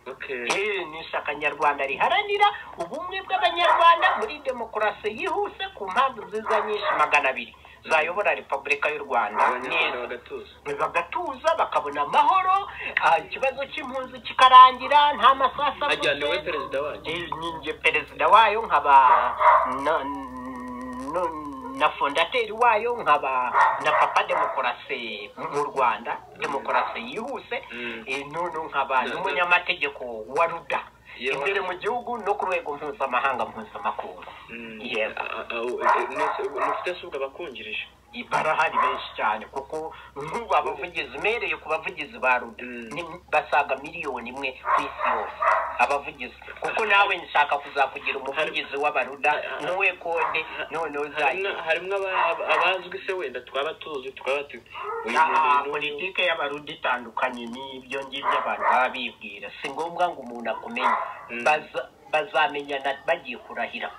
okay Eh, ni ishyaka nyarwanda riharanira ubumwe bw'abanyarwanda muri demokarasi yihuse ku mpamvu nziza nyinshi magana abiri zayobora repubulika y'u rwanda abanyarwanda neza bagatuza bagatuza bakabona amahoro ah, ikibazo cy'impunzi kikarangira nta masasu hajyaniwe avuze perezida wanyu Eh, ninjye perezida wayo nkaba na- nu- na fondateri wayo nkaba na papa demokarasi mu rwanda demokarasi yihuse Mm. Eh, noneho nkaba Na- n'umunyamategeko wa ruda Yewe. imbere mu gihugu no ku rwego mpuzamahanga mpuzamakungu Mm. Yego. Ah, ah, oh, eh, mwese- mufite se ubwo abakungirije barahari benshi cyane kuko nk'ubu abavugizi umereye ku bavugizi ba ruda Mm. ni- basaga miliyoni imwe ku isi yose abavugizi kuko nawe nshaka kuzakugira umuvugizi w'abaruda n'uwe konde noneho uzajya Harimwo- harimwo aba- aba- abazwi se wenda twaba tuzi twaba tu- uyu Ah, muntu ni uyu. politike y'abarundi itandukanye n'ibyo ngibyo abantu baba bibwira si ngombwa ngo umuntu akumenye Mm. Baza- bazamenyana bagiye kurahira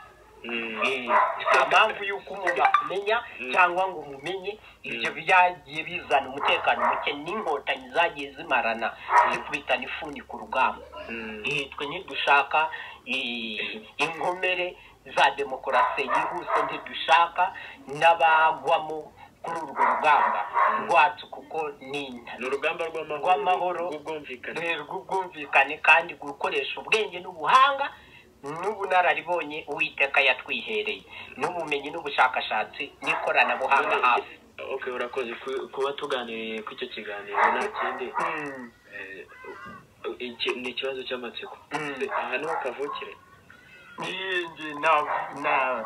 Mm. Eh, nta mpamvu y'uko umuntu akumenya cyangwa ngo umumenye ibyo byagiye bizana umutekano muke n'inkotanyi zagiye zimarana zikubitana ifuni ku rugamba Mm. Eh, twe ntidushaka eh, inkomere za demokarasi yihuse ntidushaka n'abagwamo kuri urwo rugamba rwacu kuko ni ni urugamba rw'amahoro Rw'amahoro. rw'ubwumvikane rero ubwumvikane kandi gukoresha ubwenge n'ubuhanga n'ubunararibonye uwiteka yatwihereye n'ubumenyi n'ubushakashatsi n'ikoranabuhanga hafi ok urakoze Ku- kuba tuganiriye ku icyo kiganiro nta kindi Mm, eh, iki- ni ikibazo cy'amatsiko Mm. Se, aha niho kavukire eh, njye na- na-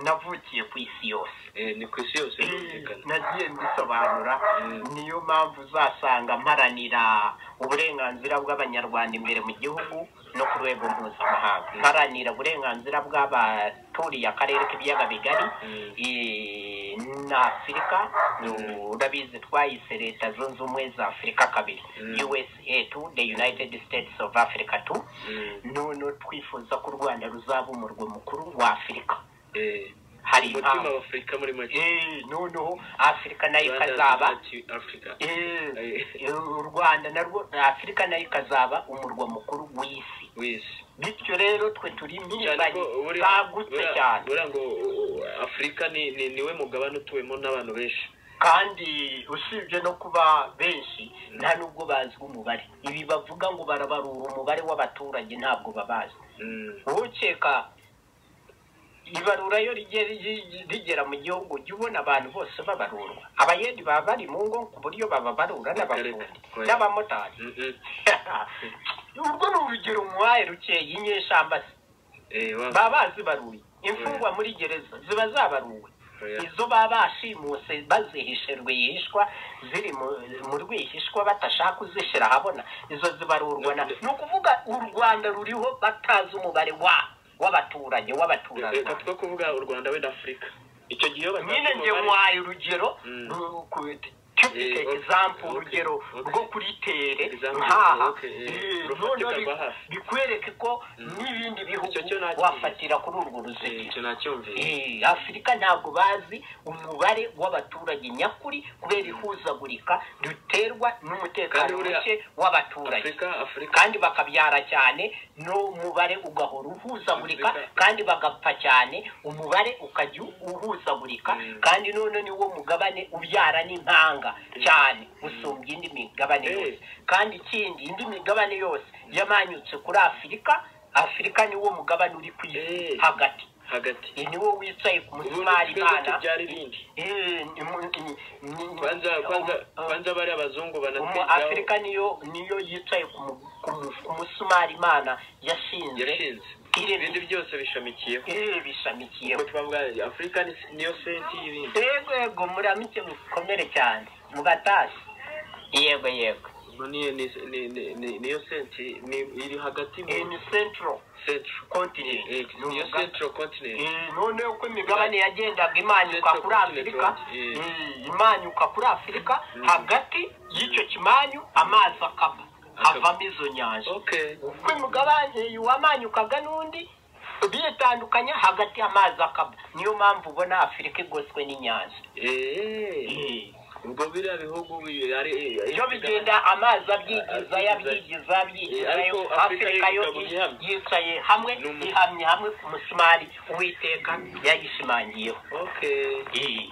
navukiye ku isi yose Eh, ni ku isi yose birumvikana nagiye mbisobanura Mm. niyo mpamvu uzasanga mparanira uburenganzira bw'abanyarwanda imbere mu gihugu no ku rwego mpuzamahanga mparanira uburenganzira bw'abaturiye akarere k'ibiyaga bigari Mm. eh, na afurika urabizi twayise leta zunze ubumwe za afurika kabiri Mm. usa two the united states of africa two Mm. noneho twifuza ko u rwanda ruzaba umurwa mukuru wa afurika Eh, hari umutima impamvu w'afurika muri make Eh, noneho afurika nayo Rwanda ikazaba Unity Africa. Eh, eh, u rwanda narwo afurika nayo ikazaba umurwa mukuru w'isi wese bityo rero twe turi cyane ko impirimbanyi buriya zagutse buriya- cyane buriya ngo uh, afurika ni ni- niwe mugabane utuwemo n'abantu benshi kandi usibye no kuba benshi nta n'ubwo bazi umubare ibi bavuga ngo barabarura umubare w'abaturage ntabwo babazi Mm. wowe ukeka ibarura iyo rigera rigi- rigera mu gihugu ujya ubona abantu bose babarurwa abayedi baba bari mu ngo ku buryo bababarura n'abafundi Oya. n'abamotari Mhm. urwo ni urugero muhaye rukeye inyeshamba se Eh, wa- baba bazibaruye imfungwa muri gereza ziba zabaruwe Oya. izo baba bashimuse bazihishe rwihishwa ziri mu mu rwihishwa batashaka kuzishyira ahabona izo zibarurwa na ni ukuvuga u rwanda ruriho batazi umubare wa w'abaturanyi reka w'abaturarwanda two kuvuga u rwanda wenda afurika icyo gihe iyo batazi nyine njye umubare- waye urugero Mm. ru- ku- typical Eh, okay, example okay, urugero okay. rwo kuri tere Example, nkaha okay, eh, eh, rufatika noneho bi- rwa hafi. bikwereke ko n'ibindi bihugu Icyo cyo nacyo- wafatira kuri urwo Eh, ruzigira icyo nacyumvise Eh, afurika ntabwo bazi umubare w'abaturage nyakuri kubera ihuzagurika riterwa Kandi n'umutekano buriya muke w'abaturage afurika afurika kandi bakabyara cyane n'umubare ugahora uhuzagurika Afurika. kandi bagapfa cyane umubare ukajya uhuzagurika Mm. kandi none niwo mugabane ubyara n'impanga cyane usumbya indi migabane Eh. yose kandi ikindi indi migabane yose yamanyutse kuri afurika afurika niwo mugabane uri ku isi Eh. hagati hagati iyi niwo wicaye ku ubu musumari twebwe imana tubyara ibindi Eh, ni mu- ni- ni- kwanza kwanza Um, um, kwanza bariya abazungu umu banatwigaho afurika niyo niyo yicaye ku mu- ku mu- ku musumari imana yashinze yarashinze Iri- ibindi byose bishamikiyeho eh, bishamikiye Ubwo tubavuga afurika ni- niyo senti y'ibindi yego yego muramike mukomere cyane mugatashye yego yego Ubwo ni- ni- ni- ni- ni- niyo senti ni- iri hagati mu Eh, ni central centro continent Eh, Ni niyo umuga- centro continent Eh, noneho uko imigabane yagendaga imanyuka kuri afurika Eh. eh, imanyuka kuri afurika Mm. hagati y'icyo kimanyu amazi akaba Akaba. avamo izo nyanja okay uko imigabane wamanyukaga n'undi bitandukanya hagati y'amazi akaba niyo mpamvu ubona afurika igoswe n'inyanja eh ubwo biriya bihugu bi- ari iyo bigenda amazi abyigiza yabyigiza yabyigizayo Ariko Afurika afurika yo yikaba ihamye. yicaye hamwe Ni umu- ihamye hamwe ku musumari uwiteka yayishimangiyeho okay Eh,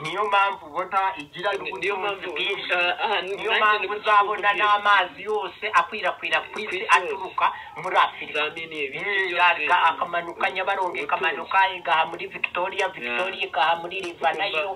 niyo mpamvu ubona igira niyo ubutunzi mpamvu bwinshi ah, ah, niyo nanjye mpamvu nibwo uzabona tubwira. n'amazi yose akwirakwira ku Ku isi isi aturuka muri afurika Zamini ibindi Eh, byose. yaga akamanuka nyabarongo Ubutunzi. ikamanuka igaha muri victoria victoria igaha muri rivanayiro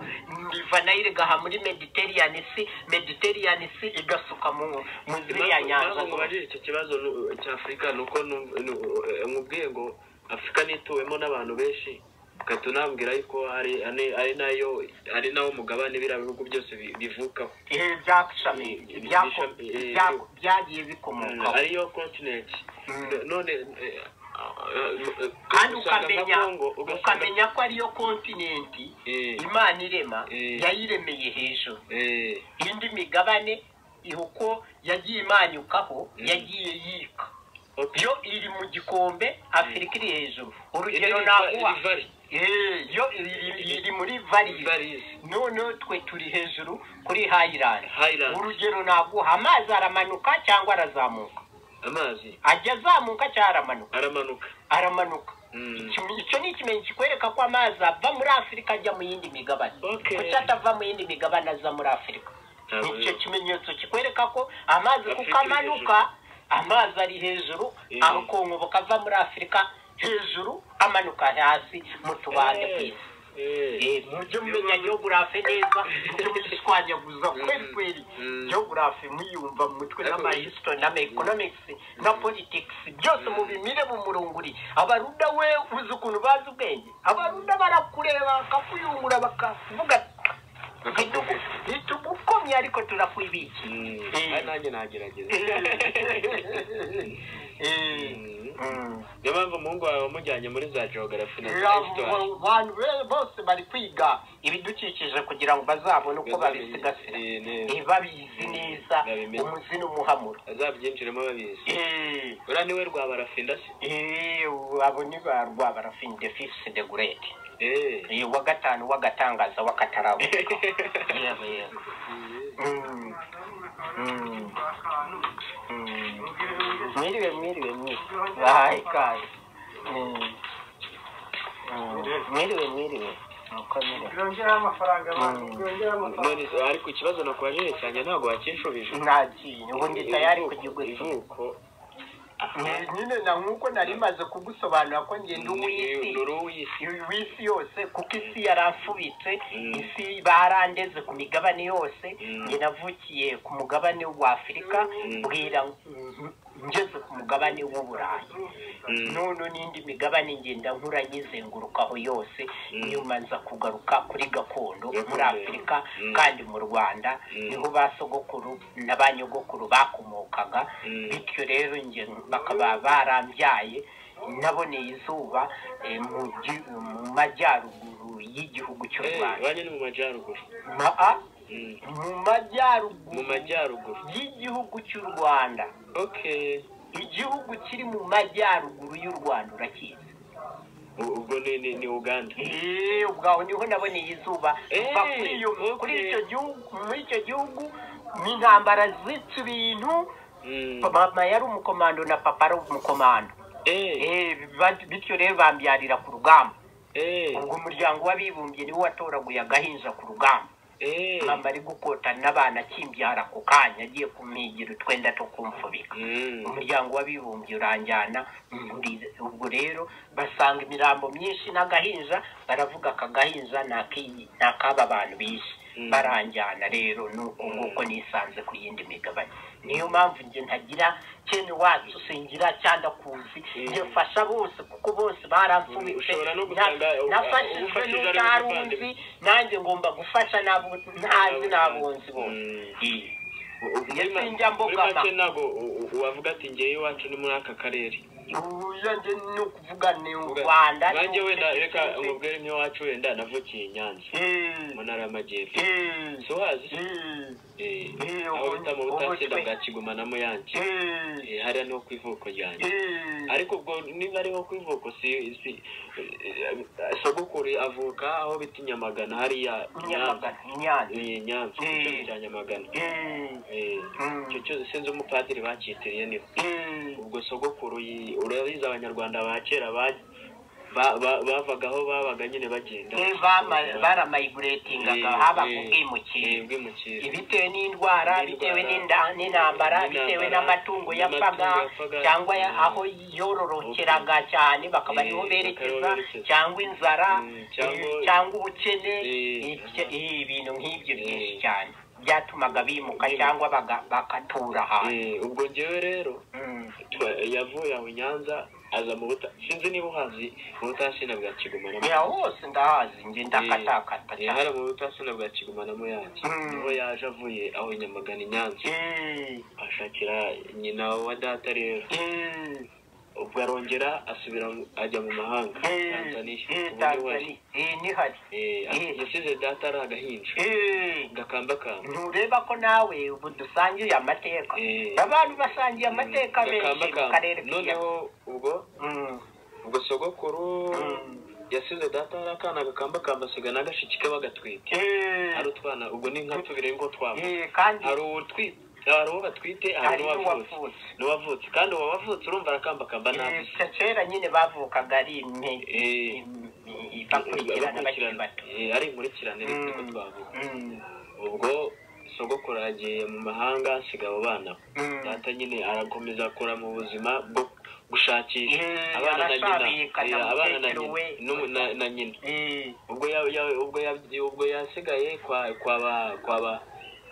rivanayiro igaha muri mediterranean sea mediterranean sea igasuka mu mu ziriya nyanja impamvu mubajije icyo kibazo nu- cya afurika ni uko nu- nu- eh, mubwiye ngo afurika nituwemo n'abantu benshi ugahita unambwira yuko hari ane- ari nayo ari nawo mugabane biriya bihugu byose bi- bivukaho Eh, byashami Eh, byako- eh, byako- byagiye Mm, bikomokaho ariyo continent Mm. No- none eh, eh, kandi ugasanga nka ukamenya Congo, ugasanga- ukamenya ko ariyo kontinenti Eh. imana irema Eh. yayiremeye hejuru Eh, indi migabane uko yagiye imanyukaho yagiye yika okay. yo iri mu gikombe afurika iri hejuru urugero Iri- naguha iri valley. Eh, yo iri, iri- iri muri varize Valleys. noneho twe turi hejuru kuri highland Highland. urugero naguha amazi aramanuka cyangwa arazamuka amazi ajya azamuka cyangwa aramanuka aramanuka aramanuka Mm. Iki- icyo ni ikimenyetso kikwereka ko amazi ava muri afurika ajya mu yindi migabane Okay. kuki atava mu yindi migabane aza muri afurika Ntabwo icyo rero. kimenyetso kikwereka ko amazi kuko Afurika iri amanuka amazi ari hejuru Eh. akongobo kava muri afurika hejuru amanuka hasi mu tubande ku Eh, isi eh. Eh, mujye mumenya geogarafe neza mujye muyishwanyaguza kweli kweli Mm. geogarafe muyumva mu mutwe Ariko- n'amahistory n'amaeconomics na politics byose mubimire mu murongo uri abaruda we uzi ukuntu bazi ubwenge abaruda barakureba bakakuyungura bakavuga Bakakuvuga. ntitugukomye ariko turakwibiki Mm. Eh. Ah, nanjye nagerageza Mm. niyo mpamvu umuhungu wawe wamujyanye muri za geogarafi na za histoire abantu be- bose bari kwiga ibidukikije kugira ngo bazabone uko babisigasira Eh, neza. Eh, babizi neza Babimenye. umuzi n'umuhamuro azabyinjiremo babizi Eh, uriya niwe rwabarafinda se eh, abo ni ba rwabarafini de fifisi de gurete Eh. Eh, wa gatanu w'agatangaza w'akatarabuka yego yego Mm. Mm. Mm. mwiriwe mwiriwe mwiriwe bahaye ikaze Mm. Mm. mwiriwe mwiriwe mukomere byongeraho amafaranga abantu Mm. byongeraho amafaranga none se, ariko ikibazo nakubajije cyane ntabwo wakinshubije ntakintu ubu ndi tayari kugigwa ivuko Eh, nyine na nk'uko nari maze kugusobanura ko ngenda ni uw'isi uru w'isi w'isi yose kuko isi yaramfubitse Mm. isi barandeze ku migabane yose Mm. njye navukiye ku mugabane w'afurika Mm. bwira mm, ngeze ku mugabane w'uburayi Mm. none n'indi migabane ngenda nkura nyizengurukaho yose Mm. nyuma nza kugaruka kuri gakondo Gakondo. muri afurika Mm. kandi mu rwanda Mm. niho ba sogokuru na ba nyogokuru bakomokaga Mm. bityo rero njye bakaba barambyaye naboneye izuba eh, mu gi- mu majyaruguru y'igihugu cy'u Eh, rwanda banyu ni mu majyaruguru Ma- ah, Mm. mu mu majyaruguru majyaruguru y'igihugu cy'u rwanda okay igihugu kiri mu majyaruguru y'u rwanda urakizi U- ubwo ni ni- ni uganda Eh, ubwo aho niho naboneye izuba Eh, kuva kuri iyo- okay. kuri icyo gihugu muri icyo gihugu ni intambara zica ibintu Mm. mama yari umukomando na papa ari umukomando eh Eh, ba- bityo rero bambyarira ku rugamba eh ubwo umuryango w'abibumbye niwo watoraguye agahinja ku rugamba eh mama ari gukotana n'abana akimbyara ako kanya agiye kumpigira utwenda two kumfubika Mm. umuryango w'abibumbye uranjyana nkurira ubwo rero basanga imirambo myinshi n'agahinja baravuga aka gahinja ni ak'iyi- ni ak'aba bantu bishe Mm. baranjyana rero nuko nguko nisanze ku yindi migabane niyo mpamvu njye ntagira cyene wacu singira cyangwa kuzi Mm. njye mfasha bose kuko bose baramfubitse Ushobora no Na- gusanga u- nafashijwe ufashije ari n'utarunzi umuvandimwe. nanjye ngomba gufasha n'abo ntazi n'abunzi bose Mm. Eh. U- u- muri Ndetse ma- njya muri mbogama. make ntabwo u- u- wavuga ati ngewe iwacu ni muri aka karere uburyo njye ni ukuvuga ni u Uvuga- rwanda nanjye ni wenda ubutegetsi reka bwe. nkubwire nk'iwacu wenda navukiye i nyanza Eh, mu ntara y'amajyepfo eh, si uhazi se? eh, Eh, eh, aho ubu- bita mu ubu butacyenda twe- bwa kigoma na muyange eh, Eh, hariya niho ku ivuko ryanjye eh, ariko ubwo niba ariho ku ivuko si si eh, sogokuru avuka aho bita i nyamagana hariya i Nyamagana, nyanza Nyanza. Eh, nyanza Eh. igice cya nyamagana Eh, Eh, Mm. icyo cyose sinzi umupadiri bacyitiriye niho eh, ubwo sogokuru yi- urabizi abanyarwanda ba kera ba- ba- ba- bavaga aho babaga nyine bagenda eh, bama- baramiguratingaga Eh, habaga eh, eh, ubwimukira ubwimukira bitewe n'indwara bitewe n'inda- n'intambara bitewe n'amatungo yapfaga cyangwa ya- aho yororokeraga cyane bakaba ariho Eh, berekeza bakaba berekeza. cyangwa inzara Mm, cyangwa- eh, cyangwa ubukene Eh, eh, bya- eh, ibintu nk'ibyo Eh. byinshi cyane byatumaga bimuka Eh. cyangwa baga- bagatura ahantu Eh, ubwo ngewe rero Mm. twa- yavuye aho i nyanza aza mu buta sinzi niba uhazi mu butasina bwa kigoma na ya hose ndahazi njye ndakatakata Eh, cyane hariya mu butasina bwa kigoma na muyange Mm. niho yaje avuye aho i nyamagana i nyanza Eh, ashakira nyina wa data rero eh, ubwo arongera asubira mu- ajya mu mahanga eh, tanzaniya eh, ubu niwe ari Tanzania. Eh, nihari Eh, Eh. yasize data ari agahinja Eh, gakambakamba ntureba ko nawe ubu dusangiye amateka Eh. abantu basangiye amateka menshi mu gakambakamba karere k'inyarwanda noneho ubwo ubwo sogokuru Mm. yasize data hari akana gakambakamba asiga na gashiki ke bagatwite hari utwana ubwo ni nka tubiri ngo twava kandi hari utwite hari uwo batwite hari hari n'uwavutse n'uwavutse n'uwavutse kandi uwo wavutse urumva arakambakamba nta Eh, gusa kera nyine bavukaga ari imwe Eh. im- im- bakurikirana bakiri bato Eh, ari inkurikirane rero niko Mm, twavuga mm, ubwo sogokuru yagiye mu mahanga asiga abo bana mm. data nyine arakomeza akora mu buzima bwo gushakisha Eh, abana na nyina arashabika na eh, abana na mukecuru we. nyina n'umu- na- na nyina Eh, ubwo ya- ya- ubwo ya- ubwo yasigaye kwa kwa ba kwa ba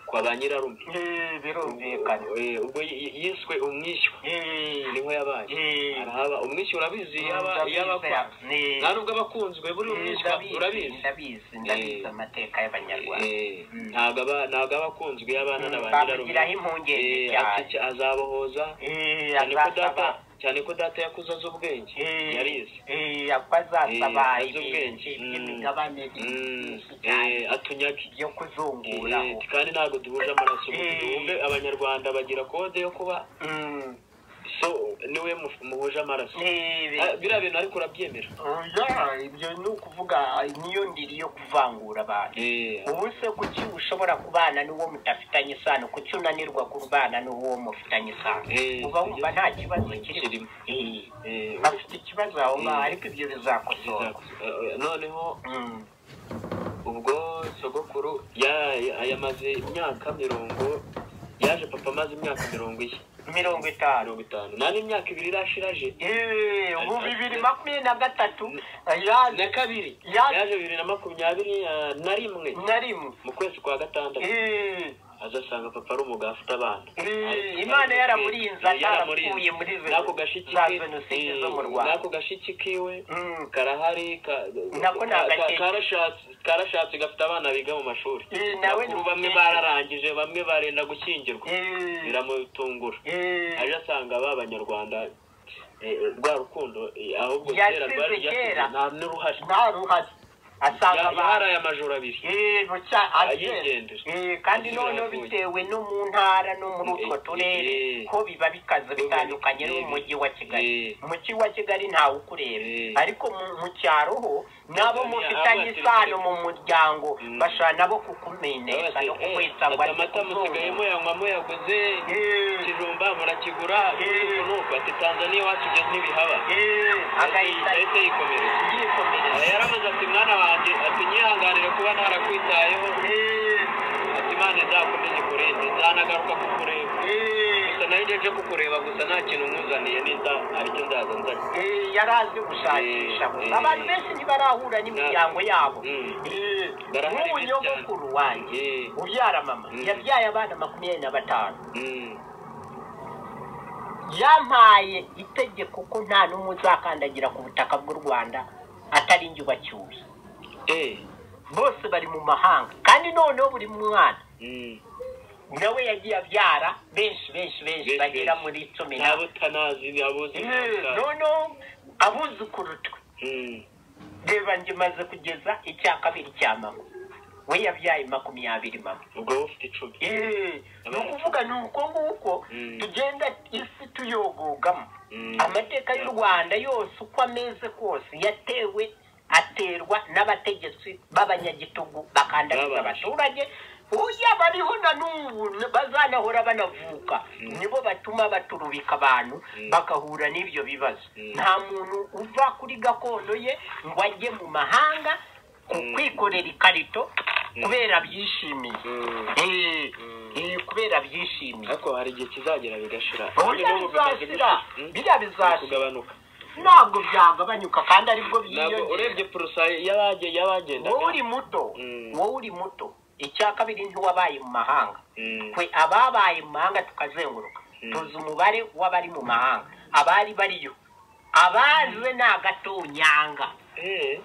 kwa ba nyirarume eh, birumvikana Eh, ubwo yi- yiswe umwishywa Eh, niho yabaye Eh. arahaba umwishywa urabizi yaba ndabizi, yabakwa eh, nta nubwo abakunzwe buri eh, umwishywa ndabizi, urabizi ndabizi ndabizi Eh. amateka y'abanyarwanda Eh, Mm. ntago aba- ntago abakunzwe y'abana na ba nyirarume bamugiraho impungenge Eh, cyane ati- azabohoza Eh, cyane ko data azasaba cyane ko data yakuze azi ubwenge Eh, yarize eh, ako azasaba Eh, azi ibintu ubwenge. Mm. by'imigabane Mm, byinshi cyane eh, atunyage byo Eh, kuzunguraho kandi ntabwo duhuje amaraso ubu Eh. duhuje abanyarwanda bagira kode yo kuba Mm. so niwe muf- muhuje amaraso Eh, Ah, biriya bintu ariko urabyemera oya ibyo ni ukuvuga niyo ndiri yo kuvangura abantu Eh, ubu se kuki ushobora kubana n'uwo mudafitanye isano kuki unanirwa kubana n'uwo mufitanye isano Eh, uba wumva nta kibazo kirimo kirimo. Eh, eh, bafite ikibazo aho ngaho Eh. ariko ibyo bizakosorwa eh, noneho Mm. ubwo sogokuru ya- ya- yamaze imyaka mirongo yaje papa amaze imyaka mirongo iye Mm. mirongo itanu mirongo itanu nta n'imyaka ibiri irashiraje Eh, ubu bibiri makumyabiri na gatatu ya na kabiri Ya- yaje bibiri na makumyabiri ah, na rimwe na rimwe mu kwezi kwa gatandatu Eh, azasanga papa ari umugabo afite abana eh, imana yaramurinze atarakuye muri ze- n'ako gashiki za ke- jenoside eh, zo mu rwanda n'ako gashiki kiwe Mm. karahari ka- Nako ni ka- agasheke. karashatse karashatse gafite abana biga mu mashuri Eh, nawe Bakuru ni- bamwe bararangije bamwe barenda gushyingirwa Eh, biramutungura eh, aje asanga ba banyarwanda eh, rwa rukundo eh, ahubwo Yasize kera rwari kera. ryasize nta n'uruhari nta ruhari asanga Ya- abantu yaraye amajoro abiri Eh, buca Ayigendera. agenda. Eh, kandi noneho Ayigendera. bitewe no mu ntara no muri utwo Eh, turere eh. ko biba bikaze bitandukanye no mu Eh, mujyi wa kigali eh. mu mujyi wa kigali ntawe ukureba Eh. ariko mu- mu cyaro ho nabo Tanzania, mufitanye abo isano bateretse- mu muryango Mm. bashobora nabo Baba kukumenyesha bati, no "Eh, kukwesa ngo ati ari amata musigaye muyanwa muyaguze ikijumba murakigura Eh. nuko ati tanzaniya iwacu igeze ntibihaba agahita yahise yikomereza Aha yikomereza yaramaze ati mwana wanjye ati nyihanganire kuba narakwitayeho Eh, ati imana izakomeze ikurinde nzanagaruka kukureba eh. gusa nayo ngeje kukureba gusa nta kintu nkuzaniye ninda aricyo nzaza nzanye Eh, yari azi gushakisha Eh, eh. abantu benshi ntibarahura n'imiryango yabo Mm. Eh, Barahari nk'ubu benshi cyane. nyogokuru wanjye Eh. ubyara mama Mm. yabyaye abana makumyabiri na batanu Mm. yampaye itegeko ko nta n'umwe uzakandagira ku butaka bw'u rwanda atari njye ubacyuye Eh. bose bari mu mahanga kandi noneho buri mwana Mm. nawe yagiye abyara benshi benshi benshi Benshi, bagera benshi. muri cumi na nabo utanazi nabo uzi Eh, noneho abuzukuru twe Mm. reba njye maze kugeza icya kabiri cya mama we yabyaye makumyabiri mama ubwo wowe ufite icumi Eh, ni ukuvuga ni uko nguko Mm. tugenda isi tuyogogamo Mm. amateka y'u rwanda yose uko ameze kose yatewe aterwa n'abategetsi b'abanyagitugu bakandamiza Babanje. abaturage uya bariho na n'ubu bazanahora banavuka nibo batuma baturubika abantu Mm. bagahura n'ibyo bibazo Mm. nta muntu uva kuri gakondo ye ngo ajye mu mahanga ku Mm. kwikorera ikarito kubera byishimiye Mm. Eh, eh, kubera byishimiye ariko hari igihe kizagera bigashira Buriya bizashira, Mm. biriya bizashira kugabanuka ntabwo byagabanuka kandi aribwo ntabwo urebye byiyongera purusa y'abage yabagendaga wowe uri muto Mm. wowe uri muto icya kabiri ntiwabaye mu mahanga Mm. twe ababaye mu mahanga tukazenguruka Mm. tuzi umubare w'abari mu mahanga abari bariyo abaje ni agatonyanga Eh.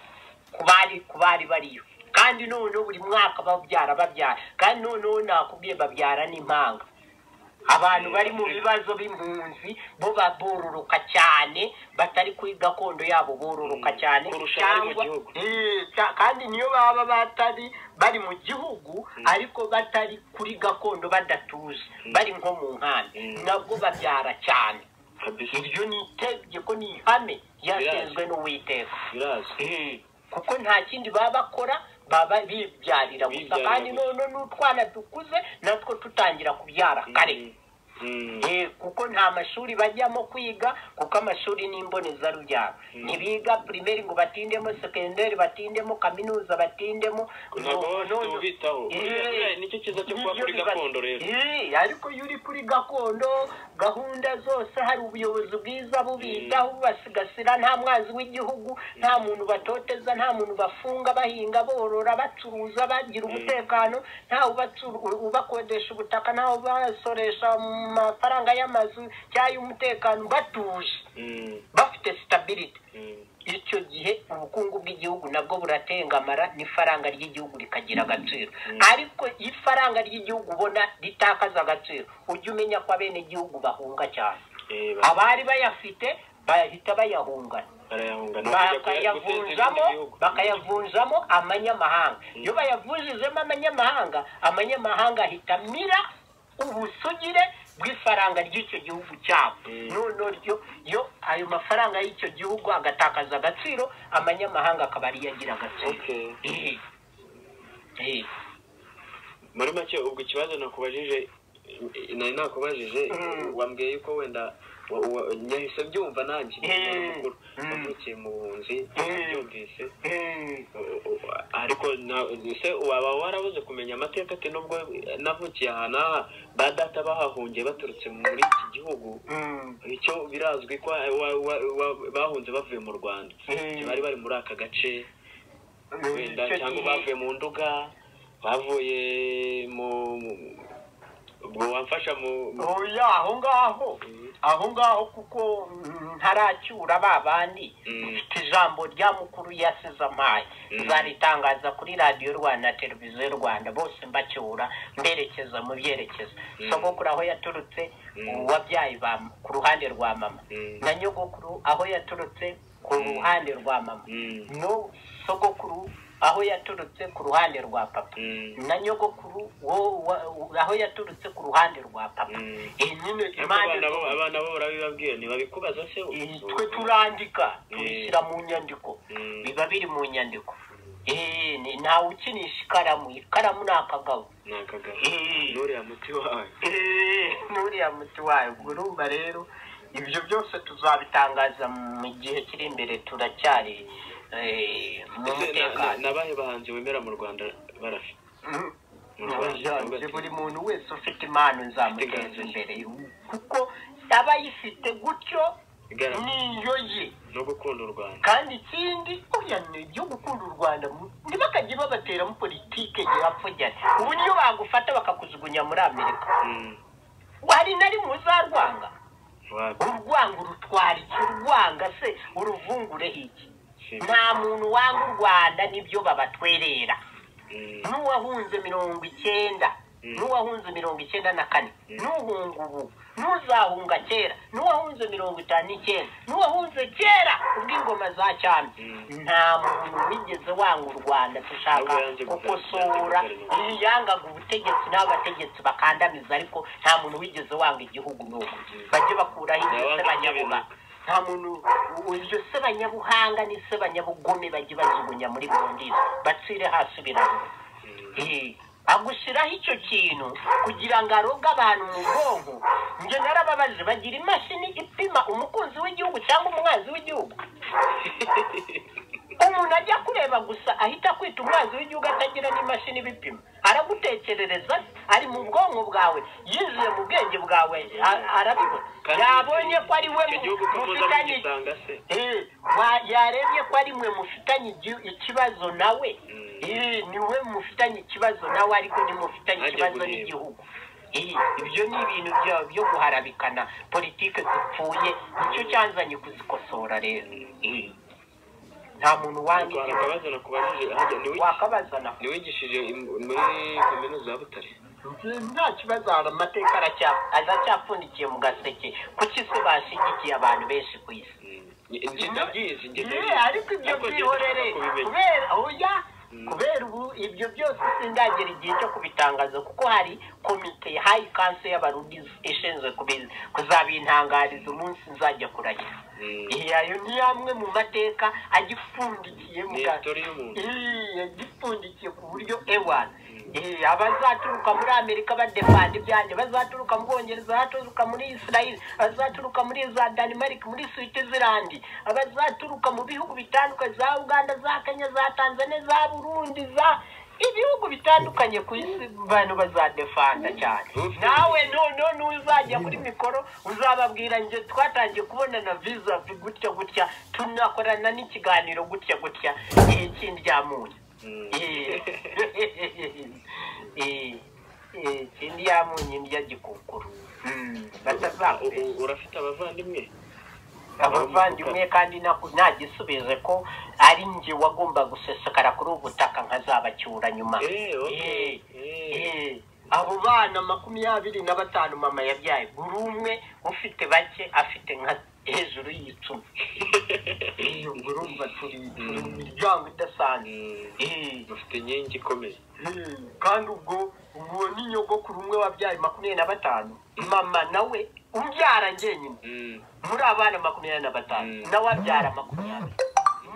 ku bari ku bari bariyo kandi noneho buri mwaka babyara babyara kandi noneho nakubwiye babyara n'impanga abantu bari mu bibazo b'impunzi bo babororoka cyane batari kuri gakondo yabo bororoka cyane Kurusha abari mu gihugu. Eh, cya- kandi niyo baba batari bari mu gihugu ariko batari kuri gakondo badatuje bari nko mu nkambi Mm. nabwo babyara cyane kabisa iryo ni itegeko ni ihame ryashinzwe n'uwiteka birazi kuko nta kindi baba bakora baba bibyarira gusa Bibyarira kandi gusa. none n'utwana dukuze natwo tutangira kubyara kare Mm. Eh, kuko nta mashuri bajyamo kwiga kuko amashuri ni imbonezarubyaro ntibiga primeri ngo batindemo sekenderi batindemo kaminuza batindemo ntabwo No- bafite no- ubitaho Eh, Buriya nicyo cyiza cyo kuba nibyo kuri biba- gakondo rero Eh, ariko iyo uri kuri gakondo gahunda zose hari ubuyobozi bwiza bubitaho bubasigasira nta mwanzi w'igihugu nta muntu batoteza nta muntu bafunga bahinga borora bacuruza bagira umutekano nta ubatsu- u- ubakodesha ubutaka nta ubasoresha mu mafaranga y'amazu cyangwa y'umutekano batuje Mm. bafite sitabiriti Mm. icyo gihe ubukungu bw'igihugu nabwo buratengamara n'ifaranga ry'igihugu rikagira agaciro ariko iyo ifaranga ry'igihugu ubona ritakaza agaciro ujye umenya ko abenegihugu bahunga cyane Eh, ba- abari bayafite bahita bayahungana barayahunga ni ukujya kuya- guteza ibindi bakayavunjamo bihugu. bakayavunjamo amanyamahanga iyo bayavunjijemo amanyamahanga amanyamahanga ahita amira ubusugire bw'ifaranga ry'icyo gihugu cyabo Mm. noneho ryo yo ayo mafaranga y'icyo gihugu agatakaza agaciro amanyamahanga akaba ariyo agira agaciro Okay. Ehe. Ehe. muri make ubwo ikibazo nakubajije nari nakubajije Mm. wambwiye yuko wenda wa- wa- nyahise byumva nanjye Eh. nyamukuru Mm. wavukiye mu bunzi Eh. byumvise Eh, u- u- ariko na- ese waba warabuze kumenya amateka ati nubwo navukiye ahantu aha ba data bahahungiye baturutse muri iki gihugu mm, icyo birazwi ko wa- wa- wa- bahunze bavuye mu rwanda Eh. bari bari muri aka gace wenda icyo gihe- cyangwa bavuye mu nduga bavuye mu mu- ubwo wamfasha mu mu- oya aho ngaho Mm. aho ngaho kuko mm, ntaracyura ba bandi Mm. mfite ijambo rya mukuru yasize amaye Mm. zaritangaza kuri radiyo rwanda na televiziyo rwanda bose mbacyura mberekeza mu byerekezo Mm. sogokuru aho yaturutse Mm. uwabyaye ba ku ruhande rwa mama Mm. na nyogokuru aho yaturutse ku Mm. ruhande rwa mama Mm. no sogokuru aho yaturutse ku ruhande rwa papa Mm. na nyogokuru wo- wa- wa- aho yaturutse ku ruhande rwa papa Mm. iyi nyine Ariko impande abana bo- zose abana bo urabibabwiye ntibabikubaza se iyi twe turandika tubishyira mu nyandiko Mm. biba biri mu nyandiko Eh, ni- ntawe ukinisha ikaramu ikaramu ni akagabo ni akagabo Eh. nuriya muti wawe Eh, n'uriya muti wayo ubwo urumva rero ibyo byose tuzabitangaza mu gihe kiri imbere turacyari eh, mu Ese na- na- mutekano nabahe bahanzi wemera mu rwanda barafi Mm. Mu Rwanda, Oya, nubwo- buri muntu wese ufite impano nzamuteza imbere kuko aba ayifite gutyo igaragaza niyo ye no gukunda u rwanda kandi ikindi oya ni ibyo gukunda u rwanda mu- ntibakajye babateramo politike girapfugere ubu niyo bagufata bakakujugunya muri amerika Mm. hari nari muzarwanga Wapi? urwanga urutwara iki urwanga se uruvungure iki Si- nta muntu wanga u rwanda nibyo babatwerera Mm. n'uwahunze mirongo icyenda Mm. n'uwahunze mirongo icyenda na kane Mm. n'uhunga ubu n'uzahunga kera n'uwahunze mirongo itanu n'icyenda n'uwahunze kera ubw'ingoma za cyami Mm. nta muntu wigeze wanga u rwanda dushaka Ntabwo yanze gukosora guverinoma. iyo yangaga ubutegetsi n'abategetsi bakandamiza ariko nta muntu wigeze wanga igihugu n'ubu bajye bakuraho ibyo se Yabanga banyabuhanga nta muntu iryo se banyabuhanga n'ise banyabugome bajye bajugunya muri burundizi bacire hasi biranga Mm. Eh, agushyiraho icyo kintu kugira ngo aroge abantu mu bwonko njye narababaje bagira imashini ipima umukunzi w'igihugu cyangwa umwanzi w'igihugu umuntu ajya kureba gusa ahita akwita umwanzi w'igihugu atagira n'imashini ibipima aragutekerereza ari mu bwonko bwawe yizuye mu bwenge bwawe a- arabibona Kandi yabonye ko ari we icyo gihugu ko muza mufitanye mugisanga se Eh, wa- yarebye ko ari mwe mufitanye igi- ikibazo nawe Mm. Eh, ni we mufitanye ikibazo nawe ariko ntimufitanye Ajya ikibazo guheba. n'igihugu Eh, ibyo ni ibintu bya- byo guharabikana politike zipfuye nicyo cyanzanye kuzikosora rero Eh, nta muntu wanga Ariko hari igihugu akabazo nakubajije hajya niwe- wakabazana niwigishije im- muri kaminuza ya butare nta kibazo hari amateka aracya- aracyapfundikiye mu gaseke kuki se bashigikiye abantu benshi ku isi Mm. Njye ndabyizi njye Ye, ariko ibyo Ariko njye byihorere ndashaka kubimenya. kubera oya Mm. kubera ubu ibyo byose sindagera igihe cyo kubitangaza kuko hari komite hayi kanse y'abarundi ishinzwe kubi- kuzabintangariza umunsi nzajya kurahira Mm. Ye, ayo ni amwe mu mateka agipfundikiye mu ni ga- history y'umuntu Ye, agipfundikiye ku buryo ewana Ye, abazaturuka muri amerika badepanda ibyanjye bazaturuka mu bwongereza abazaturuka muri israel abazaturuka muri za danimarike muri switzerland abazaturuka mu bihugu bitandukanye za uganda za kenya za tanzania za burundi za ibihugu bitandukanye ku isi bantu bazadefanda cyane nawe none n'uzajya kuri mikoro uzababwira njye twatangiye kubonana visa gutya gutya tunakorana n'ikiganiro gutya gutya igihe kindi ryamunyu Mm. ikindi yamunye ndya gikukuru batazakure U- u- urafite abavandimwe abavandimwe kandi naku- nagisubize ko ari njye wagomba gusesekara kuri ubu butaka nkazabacyura nyuma Eh, okay. Eh, Eh. eh, abo bana makumyabiri na batanu mama yabyaye buri umwe ufite bake afite nka hejuru y'icumi Eh, ubwo urumva turi turi mu miryango idasanzwe Mm. Eh. mufite inkingi ikomeye Hmm, kandi ubwo uwo ni nyogokuru umwe wabyaye makumyabiri na batanu mama nawe umbyara njyenyine Mm. muri abana makumyabiri na batanu Mm. nawe abyara makumyabiri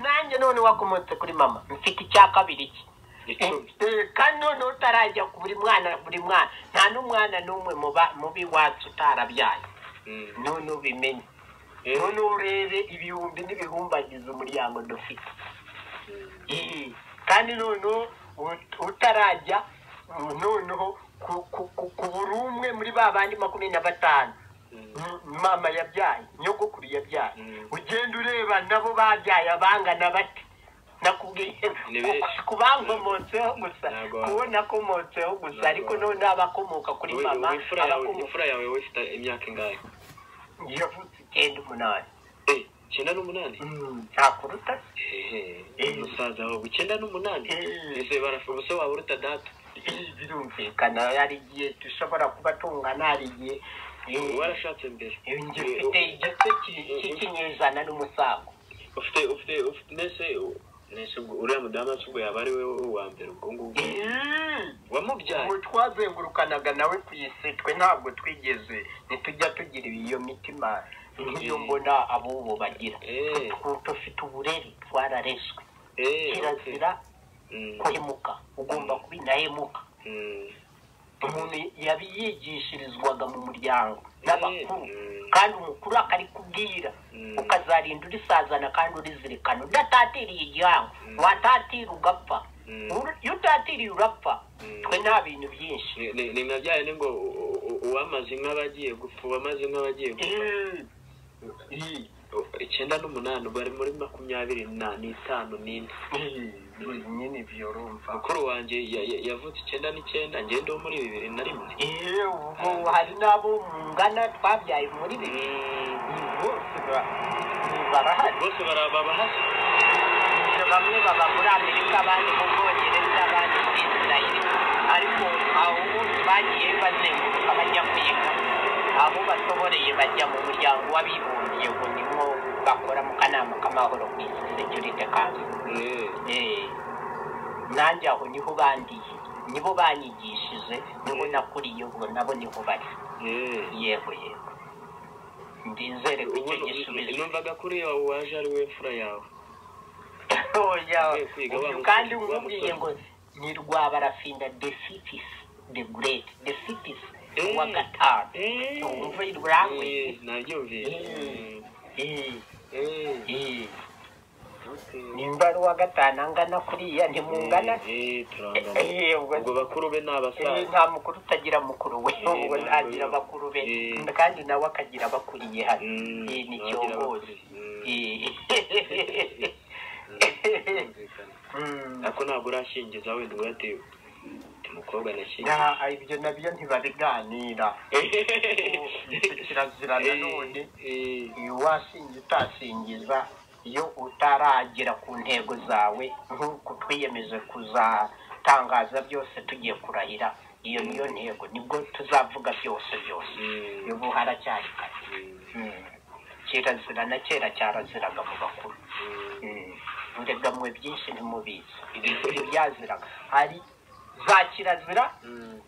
nanjye none wakomotse kuri mama mfite icya kabiri cye icumi Eh, kandi noneho utarajya ku buri mwana buri mwana nta n'umwana n'umwe mu ba- mubi wacu utarabyara Mm. none ubimenye Eh. none urebe ibihumbi n'ibihumbagiza umuryango dufite Eh, kandi noneho ut- utarajya eh, noneho ku- ku- ku- ku buri umwe muri ba bandi makumyabiri na batanu Mm. M- mama yabyaye nyogokuru yabyaye Mm. ugenda ureba nabo babyaye abangana bate nakubwiye Ni benshi. kubankomotseho gusa Ntabwo wa- kubonakomotseho gusa Ntabwo ariko wa- noneho n'abakomoka kuri Wowe- mama wowe imfura yawe abakomoka imfura yawe wowe ifite imyaka ingahe yavutse icyenda umunani Eh, icyenda n'umunani Mm, ntakuruta se Ehe, Eh. umusaza wawe icyenda n'umunani Eh. ese barafu ubuse waba uruta data Eh, birumvikana hari igihe dushobora kuba tungana hari igihe eh, warashatse mbere eh, njye mfite igice ki- cy'ikinyejana n'umusago ufite ufite ufite nese nese ubwo uriya mudamu ubwo yaba ari we uwa mbere ubwo ngubwo Eh. wamubyaye ubu twazengurukanaga nawe ku isi twe ntabwo twigeze ntitujya tugira iyo mitima nk'iyo mbona ab'ubu bagira Eh. Tu- dufite uburere twarareshwe eh okay. kirazira Mm, kuhemuka ugomba kuba indahemuka mm, umuntu yabi yigishirizwaga mu muryango n'abakuru Mm. kandi umukuru akarikubwira Mm. ukazarinda urisazana kandi urizirikana udatatiriye igihango watatira ugapfa Mm. Ur- iyo utatiriye urapfa Mm. twe nta bintu byinshi ni- ni- ni nka bya bindi ngo u- u- u- uwamaze inka aba agiye gupfa uwamaze inka aba agiye gupfa U- icyenda n'umunani bari muri makumyabiri na- n'itanu n'ine nyine ibyo urumva mukuru wanjye ya- ya- yavutse icyenda n'icyenda ngende wo muri bibiri na rimwe Eh, ubwo hari n'abo mungana twabyaye muri bibiri Mm, bose ba- barahari bose barababa hasi bamwe baba muri amerika abandi mu bwongereza abandi muri isirayeli ariko aho bose bagiye bazenguruka bajya kwiga aho basoboreye bajya mu muryango w'abibumbye ngo nimwo bakora mu kanama k'amahoro ku isi security council Eh, Eh, nanjye aho niho bandiye nibo banyigishije nibo nakuriye ubwo nabo niho bari eh. yego yego ndizere ko icyo gisubizo numvaga kuri yawe waje ari we mfura yawe oya Ugiye kwiga wa uyu musore, kandi wa nkubwiye musore. ngo ni rwabarafinda the cities the great the cities Eh. uwa gatanu Eh. wumva irangwe Eh, nabyumvise Eh. Eh, okay. nimba ari uwa gatanu angana kuriya ntimungana se? Eh, eh, turangana. Eh, ubwo- ubwo bakuru be ni Eh, abasaza nta mukuru utagira mukuru we Eh, ubwo ntabwo ntagira yo. bakuru be Eh. kandi nawe akagira abakuriye hano Mm, Eh, ni nawe agira cyogose abakuriye. Eh. Birumvikana. Mm. ariko ntabwo urashyingiza wenda ubwo yatewe Uti umukobwa nashyingiye Na- ibyo nabyo ntibabiganira kirazira Eh, nanone eh, iyo washingiye utasingiza iyo utaragera ku ntego zawe nk'uko twiyemeje kuzatangaza byose tugiye kurahira iyo niyo ntego nibwo tuzavuga byose byose Mm. ubu haracyari kare mm, Mm. kirazira na kera cyaraziraga mu bakuru mm. murega mwe byinshi ntimubizi ibintu ntibyaziraga hari za kirazira Mm,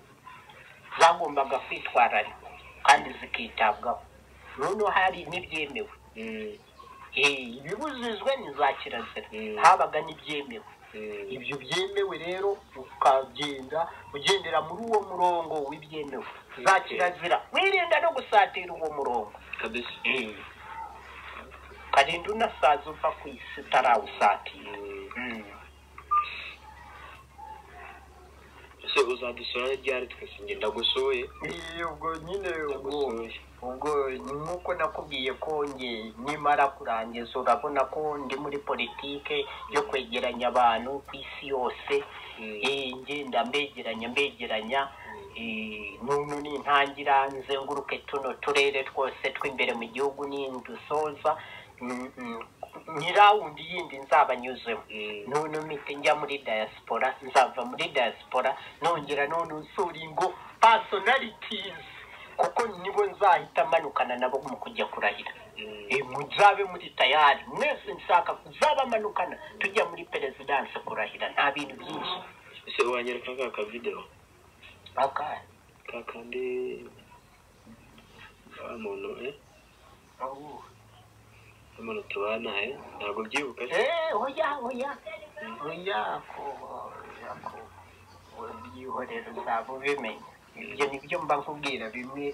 zagombaga kwitwararikwa kandi zikitabwaho noneho hari n'ibyemewe mm, Eh, ibibujijwe ni za kirazira Mm. habaga n'ibyemewe mm. ibyo byemewe rero ukagenda ugendera muri uwo murongo w'ibyemewe za Okay. kirazira wirinda no gusatira uwo murongo kabisa ukarinda unasaza uva ku isi utarawusatira Mm. ese uzadusura ryari twese njye ndagusuye Eh, ubwo nyine ubwo ndagusuye ubwo ni nk'uko nakubwiye ko nge nimara kurangiza urabona ko ndi muri politike yo kwegeranya abantu ku isi yose Mm. Eh, ngenda mbegeranya mbegeranya Eh, nunu nintangira nzenguruke tuno turere twose tw'imbere mu gihugu nindusoza mm, mm, ni rawundi yindi nzabanyuzemo Mm. none mpite njya muri diaspora nzava muri diaspora nongera none usura ingo personalities kuko nibo nzahita manukana nabo mu kujya kurahira Mm. Eh, muzabe muri tayari mwese nshaka kuzabamanukana tujya muri perezidanse kurahira nta bintu byinshi ese wanyereka ka kavideo Akaya. ka kandi wa muntu eh Oh. wa muntu tubana eh ntabwo byibuka se Eh, oya oya oya ko oya ko byihorero uzaba ubimenya ibyo nibyo mba nkubwira bimwe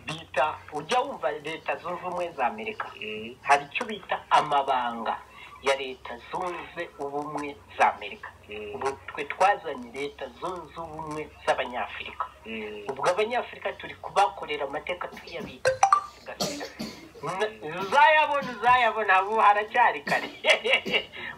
bita ujya wumva leta zunze ubumwe za amerika Mm. hari icyo bita amabanga ya leta zunze ubumwe za amerika Mm. ubu twe twazanye leta zunze ubumwe z'abanyafurika Mm. ubwo abanyafurika turi kubakorera amateka tuyabika tuyasigasira N- uzayabona uzayabona ubu haracyari kare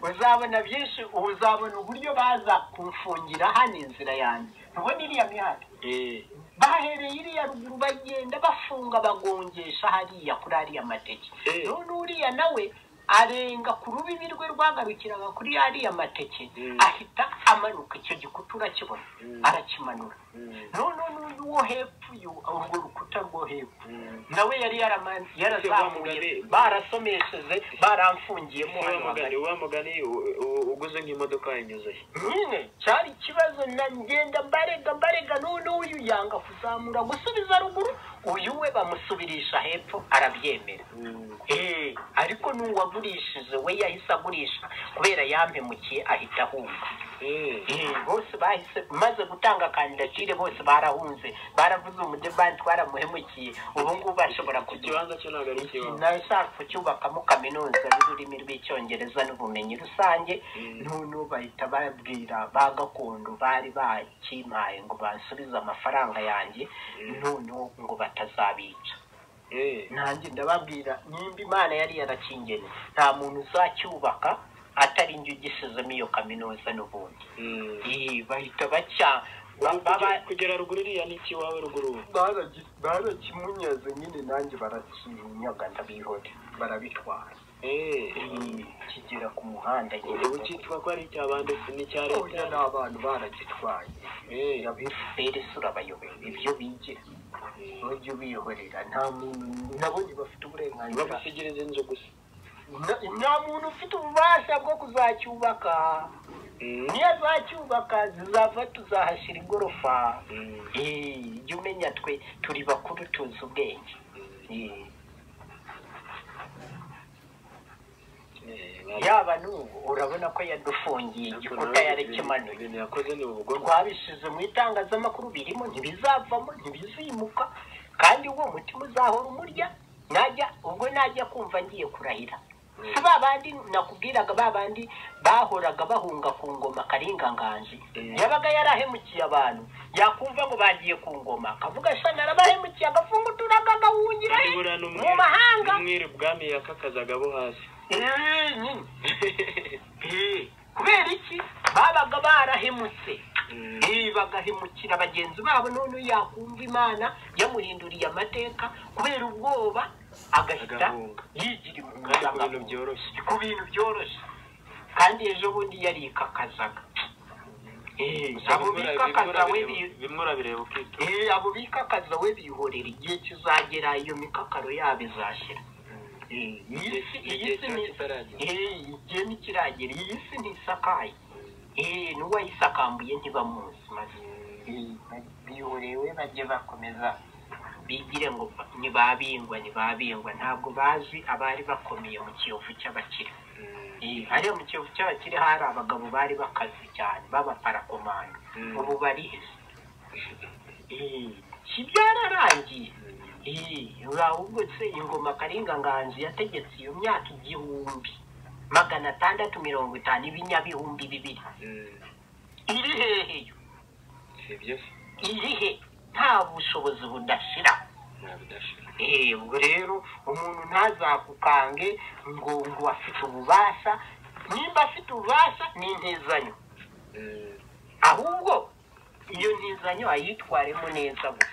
uzabona byinshi ubu uzabona uburyo baza kumfungira hano inzira yanjye ntubona iriya mihanda Eh. bahereye iriya ruguru bagenda bafunga bagongesha hariya kuri ariya mateke Eh. none uriya nawe arenga ku rubibi rwe rwagarukiraga kuri ariya mateke Mm. ahita amanuka icyo gikuta urakibona Mm. arakimanura Mm. none n'undi wo hepfo uyu urwo rukuta rwo hepfo Mm. nawe yari yaraman- yarazamuye mugani- barasomesheje baramfungiyemo Wa hano mugani hagati wa mugani u- u- uguze nk'imodoka inyuze nyine cyari ikibazo na ngenda mbarega mbarega none uyu yanga kuzamura gusubiza ruguru uyu we bamusubirisha hepfo arabyemera Mm. Eh, ariko n'uwagurishije we yahise agurisha kubera yampemukiye ahita ahunga Eh. Eh, bose bahise maze gutanga kandidatire bose barahunze baravuze umudebani twaramuhemukiye ubu ngubu bashobora kugira ikibanza cyo ntabwo ari ikibazo nawe ushaka kucyubakamo kaminuza y'ururimi rw'icyongereza n'ubumenyi rusange Mm. none bahita babwira ba gakondo bari bakimpaye ngo bansubize amafaranga yanjye Mm. noneho ngo batazabica Eh. nanjye ndababwira nimba imana yari yarakingene nta muntu uzacyubaka atari njye ugisizemo iyo kaminuza n'ubundi Mm. Eh, bahita bacya ba- Ubu baba kugera- kugera ruguru iriya ni iki iwawe ruguru baragi- barakimunyaze nyine nanjye barakinyaga ndabihore barabitwara Eh. kigera ku muhanda nyine ubu cyitwa ko ari icy'abandi si n'icya oya ni leta abantu baragitwaye Eh. abefuperi sura abayoboye ibyo bigira bajya bihorera nta muntu nabonye bafite uburenganzira bagusigiriza inzu gusa Na- nta muntu ufite ububasha bwo kuzacyubaka Mm. niyo azacyubaka zizava tuzahashyira igorofa Mm. Eh, jya umenya twe turi bakuru tuzi ubwenge Mm. Eh, Eh, yaba n'ubu urabona ko yadufungiye igikuta yarekimanuye ibintu yakoze ni ubugome twabishyize mu itangazamakuru birimo ntibizavamo ntibizimuka kandi uwo mutima uzahora umurya najya ubwo najya kumva ngiye kurahira si ba bandi nakubwiraga ba bandi bahoraga bahunga ku ngoma karinganganji Mm. yabaga yarahemukiye abantu yakumva ngo bagiye ku ngoma akavuga sha narabahemukiye agafunga uturaga agahungira he? nibura mu mahanga n'umwiri bwami yakakazaga abo hasi Eh, nyine. Eh, kubera iki babaga barahemutse Mm. Eh, bagahemukira bagenzi babo none yakumva imana yamuhinduriye amateka kubera ubwoba agahita Agahunga. yigira kandi ku impunzi bintu byoroshye ku bintu byoroshye kandi ejo bundi yarikakazaga Eh, abo bikakaza we bi- bimwe urabireba ukitwa eh, abo bikakaza we bihorera igihe kizagera iyo mikakaro yabo izashira Eh, iyi si iyi igihe si kiba ni kitaragera Eh, igihe ntikiragera iyi si ntisakaye Eh, n'uwayisakambuye ntibamuzi maze bihorewe bajye bakomeza bigire ngo ba- ntibabingwa ntibabingwa ntabwo bazi abari bakomeye mu kiyovu cy'abakire Eh, hariya mu kiyovu cy'abakire hari abagabo bari bakazi cyane b'abaparakomando Mm. ubu barihese Eh, si byararangiye Eh, ahubwo se ingoma karinganganzi yategetse iyo myaka igihumbi magana atandatu mirongo itanu ibinyabihumbi bibiri Mm. iri hehe yo si byo se iri he nta bushobozi budashira ntabidashira Eh, ubwo rero umuntu ntazakukange ngo ngo afite ububasha nimba afite ububasha ni intezanyo ahubwo iyo ntizanyo ayitwaremo neza gusa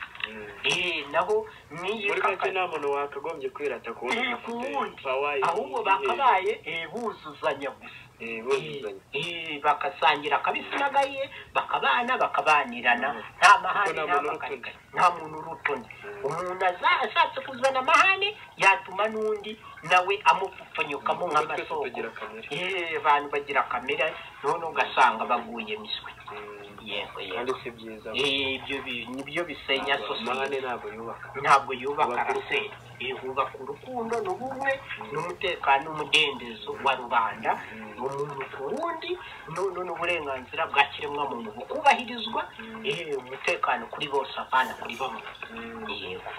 Eh, nabo niyo muri make nta muntu wakagombye kwirata ku wundi Eh, ku ufite wundi. power yi- ahubwo yihe- bakabaye eh, buzuzanya gusa eh, buzuzanya Eh, bagasangira akabisi n'agaye bakabana bakabanirana nta mahane Kuko nta nta muntu makarika urutoni. nta muntu urutoni umuntu aza- ashatse kuzana amahane yatuma n'undi nawe amupfupfanyukamo Kuko twese nk'amasoko tugira kamere. Eh, abantu bagira kamere none ugasanga baguye miswi Mm. yego kandi yego si byiza Eh, ibyo bi- nibyo bisenya sosiyete amahane ntabwo yubaka ntabwo yubaka Yubaka arasenya yubaka urukundo n'ubumwe n'umutekano n'umudendezo wa rubanda umuntu ku wundi noneho n'uburenganzira bwa kiremwamuntu bukubahirizwa eh, umutekano kuri bose apana kuri bamwe yego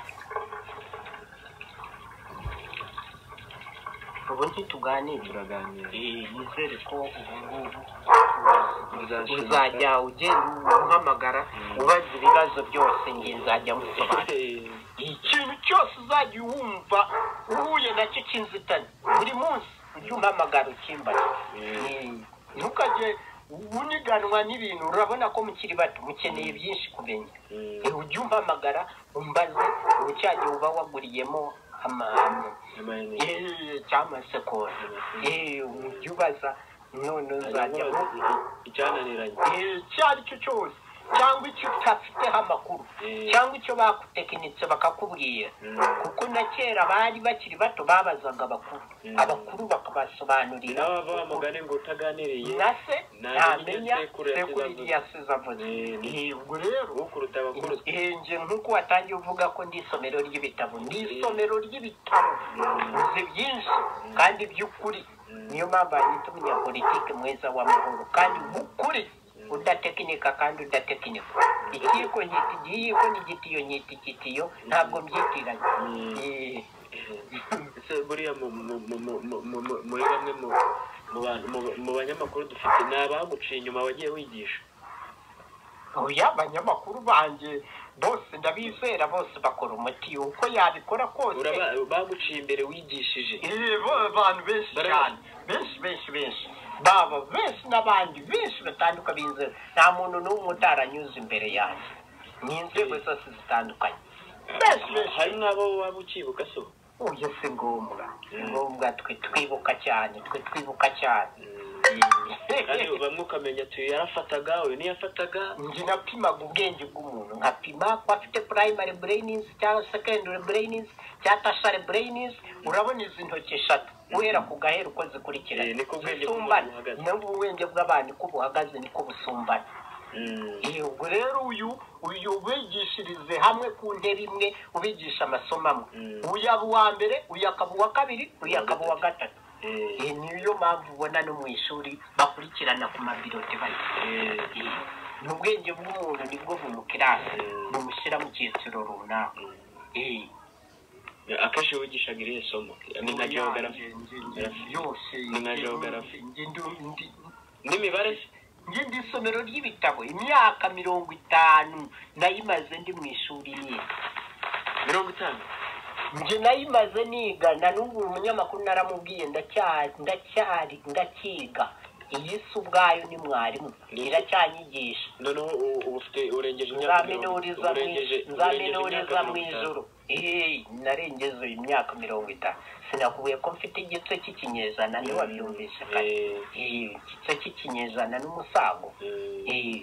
ubu ntituganire turaganira Eh, nizere ko ubu ngubu Muzashima. uzajya ugenda umuhamagara ubaza ibibazo byose njye nzajya musobanura Eh, ikintu cyose uzajya wumva uhuye nacyo cy'inzitane buri munsi ujye umpamagara ukimbaza Eh, ntukajye uniganwa n'ibintu urabona ko mukiri bato mukeneye byinshi kumenya eh, Eh, ujye umpamagara umbaze ubucyagihe uba waguriyemo amahame amayinite. Eh, cyangwa se kose Eh, ujye ubaza none uzajyamo icyananiranye Eh, icyo ari cyo cyose cyangwa icyo utafiteho amakuru Eh. cyangwa icyo bagutekinitse bakakubwira Mm. kuko na kera bari bakiri bato babazaga abakuru Mm. abakuru ni bakabasobanurira nawe bava mugani ngo utaganiriye na se Nta ntamenya sekuru yasize sekuru avuze. yasize avuze Mm. Eh, ubwo rero ukuruta abakuru nge nk'uko watangiye uvuga ko ndi isomero ry'ibitabo ni isomero ry'ibitabo uzi byinshi kandi by'ukuri niyo mpamvu hanyita umunyapolitike mwiza w'amahoro kandi w'ukuri udatekinika kandi udatekinika ikiyiko nyita igiyiko n'igitiyo nyita igitiyo ntabwo mbyitiranya Mm. Eh, ese buriya mu- mu- mu- mu- mu- mu- mu- muri bamwe mu- mu bantu- mu- mu banyamakuru dufite ni abaguciye inyuma wagiye wigisha oya abanyamakuru banjye bose ndabizera bose bakora umuti uko yabikora kose Uraba- baguciye imbere wigishije Eh, bo abantu benshi Bari- cyane benshi benshi benshi baba benshi n'abandi benshi batandukanye b'inzego nta muntu n'umwe utaranyuze imbere yanjye ni inzego zose zitandukanye benshi benshi hari n'abo waba ukibuka so uyu si ngombwa si ngombwa twe twibuka cyane twe twibuka cyane kandi bamwe ukamenya tuyu yarafataga uyu ntiyafataga njye napimaga ubwenge bw'umuntu nkapima ko afite primary brainings cyangwa secondary brainings cyangwa tertiary brainings urabona izi ntoki eshatu guhera ku gaheru uko zikurikirana Eh, niko ubwenge zisumbana bw'umuntu buhagaze. nubwo ubwenge bw'abantu uko buhagaze niko busumbana Eh, ubwo rero uyu uyu ubigishirize hamwe ku ntebe imwe ubigisha amasomo amwe Mm. uyaba uwa mbere uyakaba uwa kabiri uyakaba uwa gatatu Eh, Eh, niyo mpamvu ubona no mu ishuri bakurikirana ku mabirote bari eh, ni ubwenge bw'umuntu nibwo bumukirana bumushyira mu cyiciro runaka Eh, eh, akenshi wigishaga irihe somo ni nka geography yose Ni nka geography. Njye ndu- ndi- n'imibare se? njye ndi isomero ry'ibitabo imyaka mirongo itanu nayimaze ndi mu ishuri niga mirongo itanu njye nayimaze niga na n'ubu umunyamakuru naramubwiye ndacyari ndacyari ndakiga iyi si ubwayo ni mwarimu iracyanyigisha noneho u- uba ufite urengeje imyaka mirongo- nzaminuriza mu- urengeje- urengeje imyaka nzaminuriza mu mirongo itanu. ijoro eee narengeze imyaka mirongo itanu sinakubwiye ko mfite igitwe cy'ikinyejana niwe wabyumvise kare Eh, Eee, igitwe cy'ikinyejana n'umusago eh, eee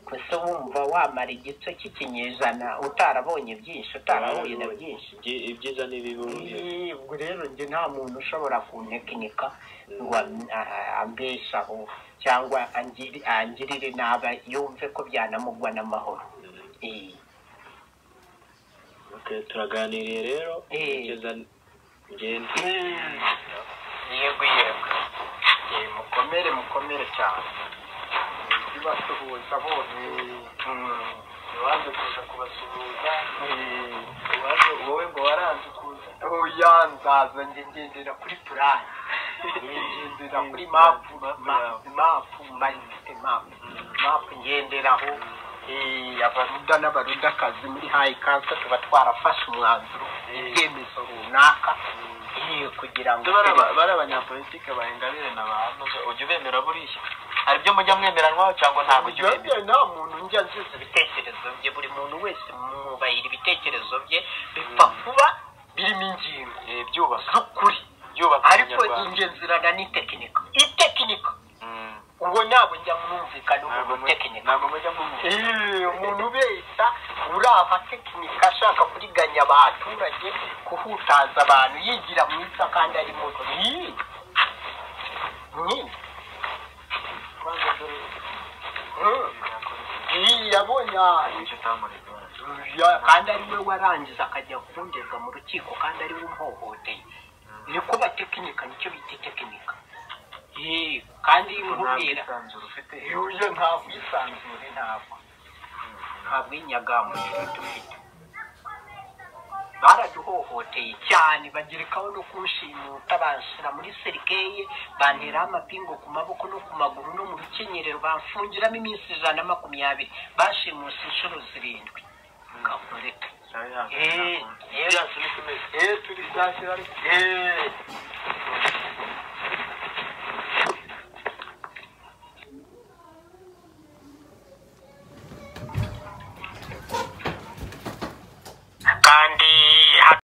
gusa wumva wamara igitwe cy'ikinyejana utarabonye byinshi utarahuye na byinshi Ibyi- ibyiza n'ibibi wumvise. Eee, ubwo rero njye nta muntu ushobora kuntekinika ngo am- a- ambeshaho cyangwa angiri- angirire naba yumve ko byanamugwa n'amahoro Eee. Okay, turaganiriye rero Eh. kugeza ngenda yego yego Eh, mukomere mukomere cyane bibasuhuza bose ubanze kuza kubasuhuza Eh, ubanze wowe ngo waranze kuza oya nzaza njye ngendera kuri purani ngendera kuri mapu ma- mapu mayinite mapu mapu ngenderaho Eh, abaruda n'abarudakazi muri hayi kansa tuba twarafashe umwanzuro ibyemezo runaka Eh, kugira ngo bari abanyapolitike bahengabire na bantu ujya ubemera buriya hari ibyo mujya mwemeranwaho cyangwa ntabwo ujya ubemera Ugambye nta muntu njya nziza ibitekerezo bye buri muntu wese mwubahira ibitekerezo bye bipfa kuba birimo ingingo Eh, byubaka z'ukuri byubaka ariko Umunyarwanda. ingenzurana n'itekinika itekinika Mm. ubwo ntabwo njya mwumvikana ntabwo umuntu mu- tekinika ntabwo mujya mwumva Eh, umuntu ubeshya uraha tekinika ashaka kuriganya abaturage kuhutaza abantu yigira mwiza kandi ari muto Ih! Ih! ubanze dore Mm. Ih, yabonye ah, icyo utamureka Ya- kandi ari we warangiza akajya kundega mu rukiko kandi ari we umhohoteye niko batekinika nicyo bita tekinika Eh, kandi nkubwira ntabwisanzure ufite yuyo nta bwisanzure ntabwo nta bwinyagamuriro dufite baraduhohoteye cyane bagerekaho no kunshimuta banshyira muri serikeye banteraho amapingo ku maboko no ku maguru no mu rukenyerero bamfungiramo iminsi ijana na makumyabiri bashimuse inshuro zirindwi Kakore. Eh, turi shyashya ariko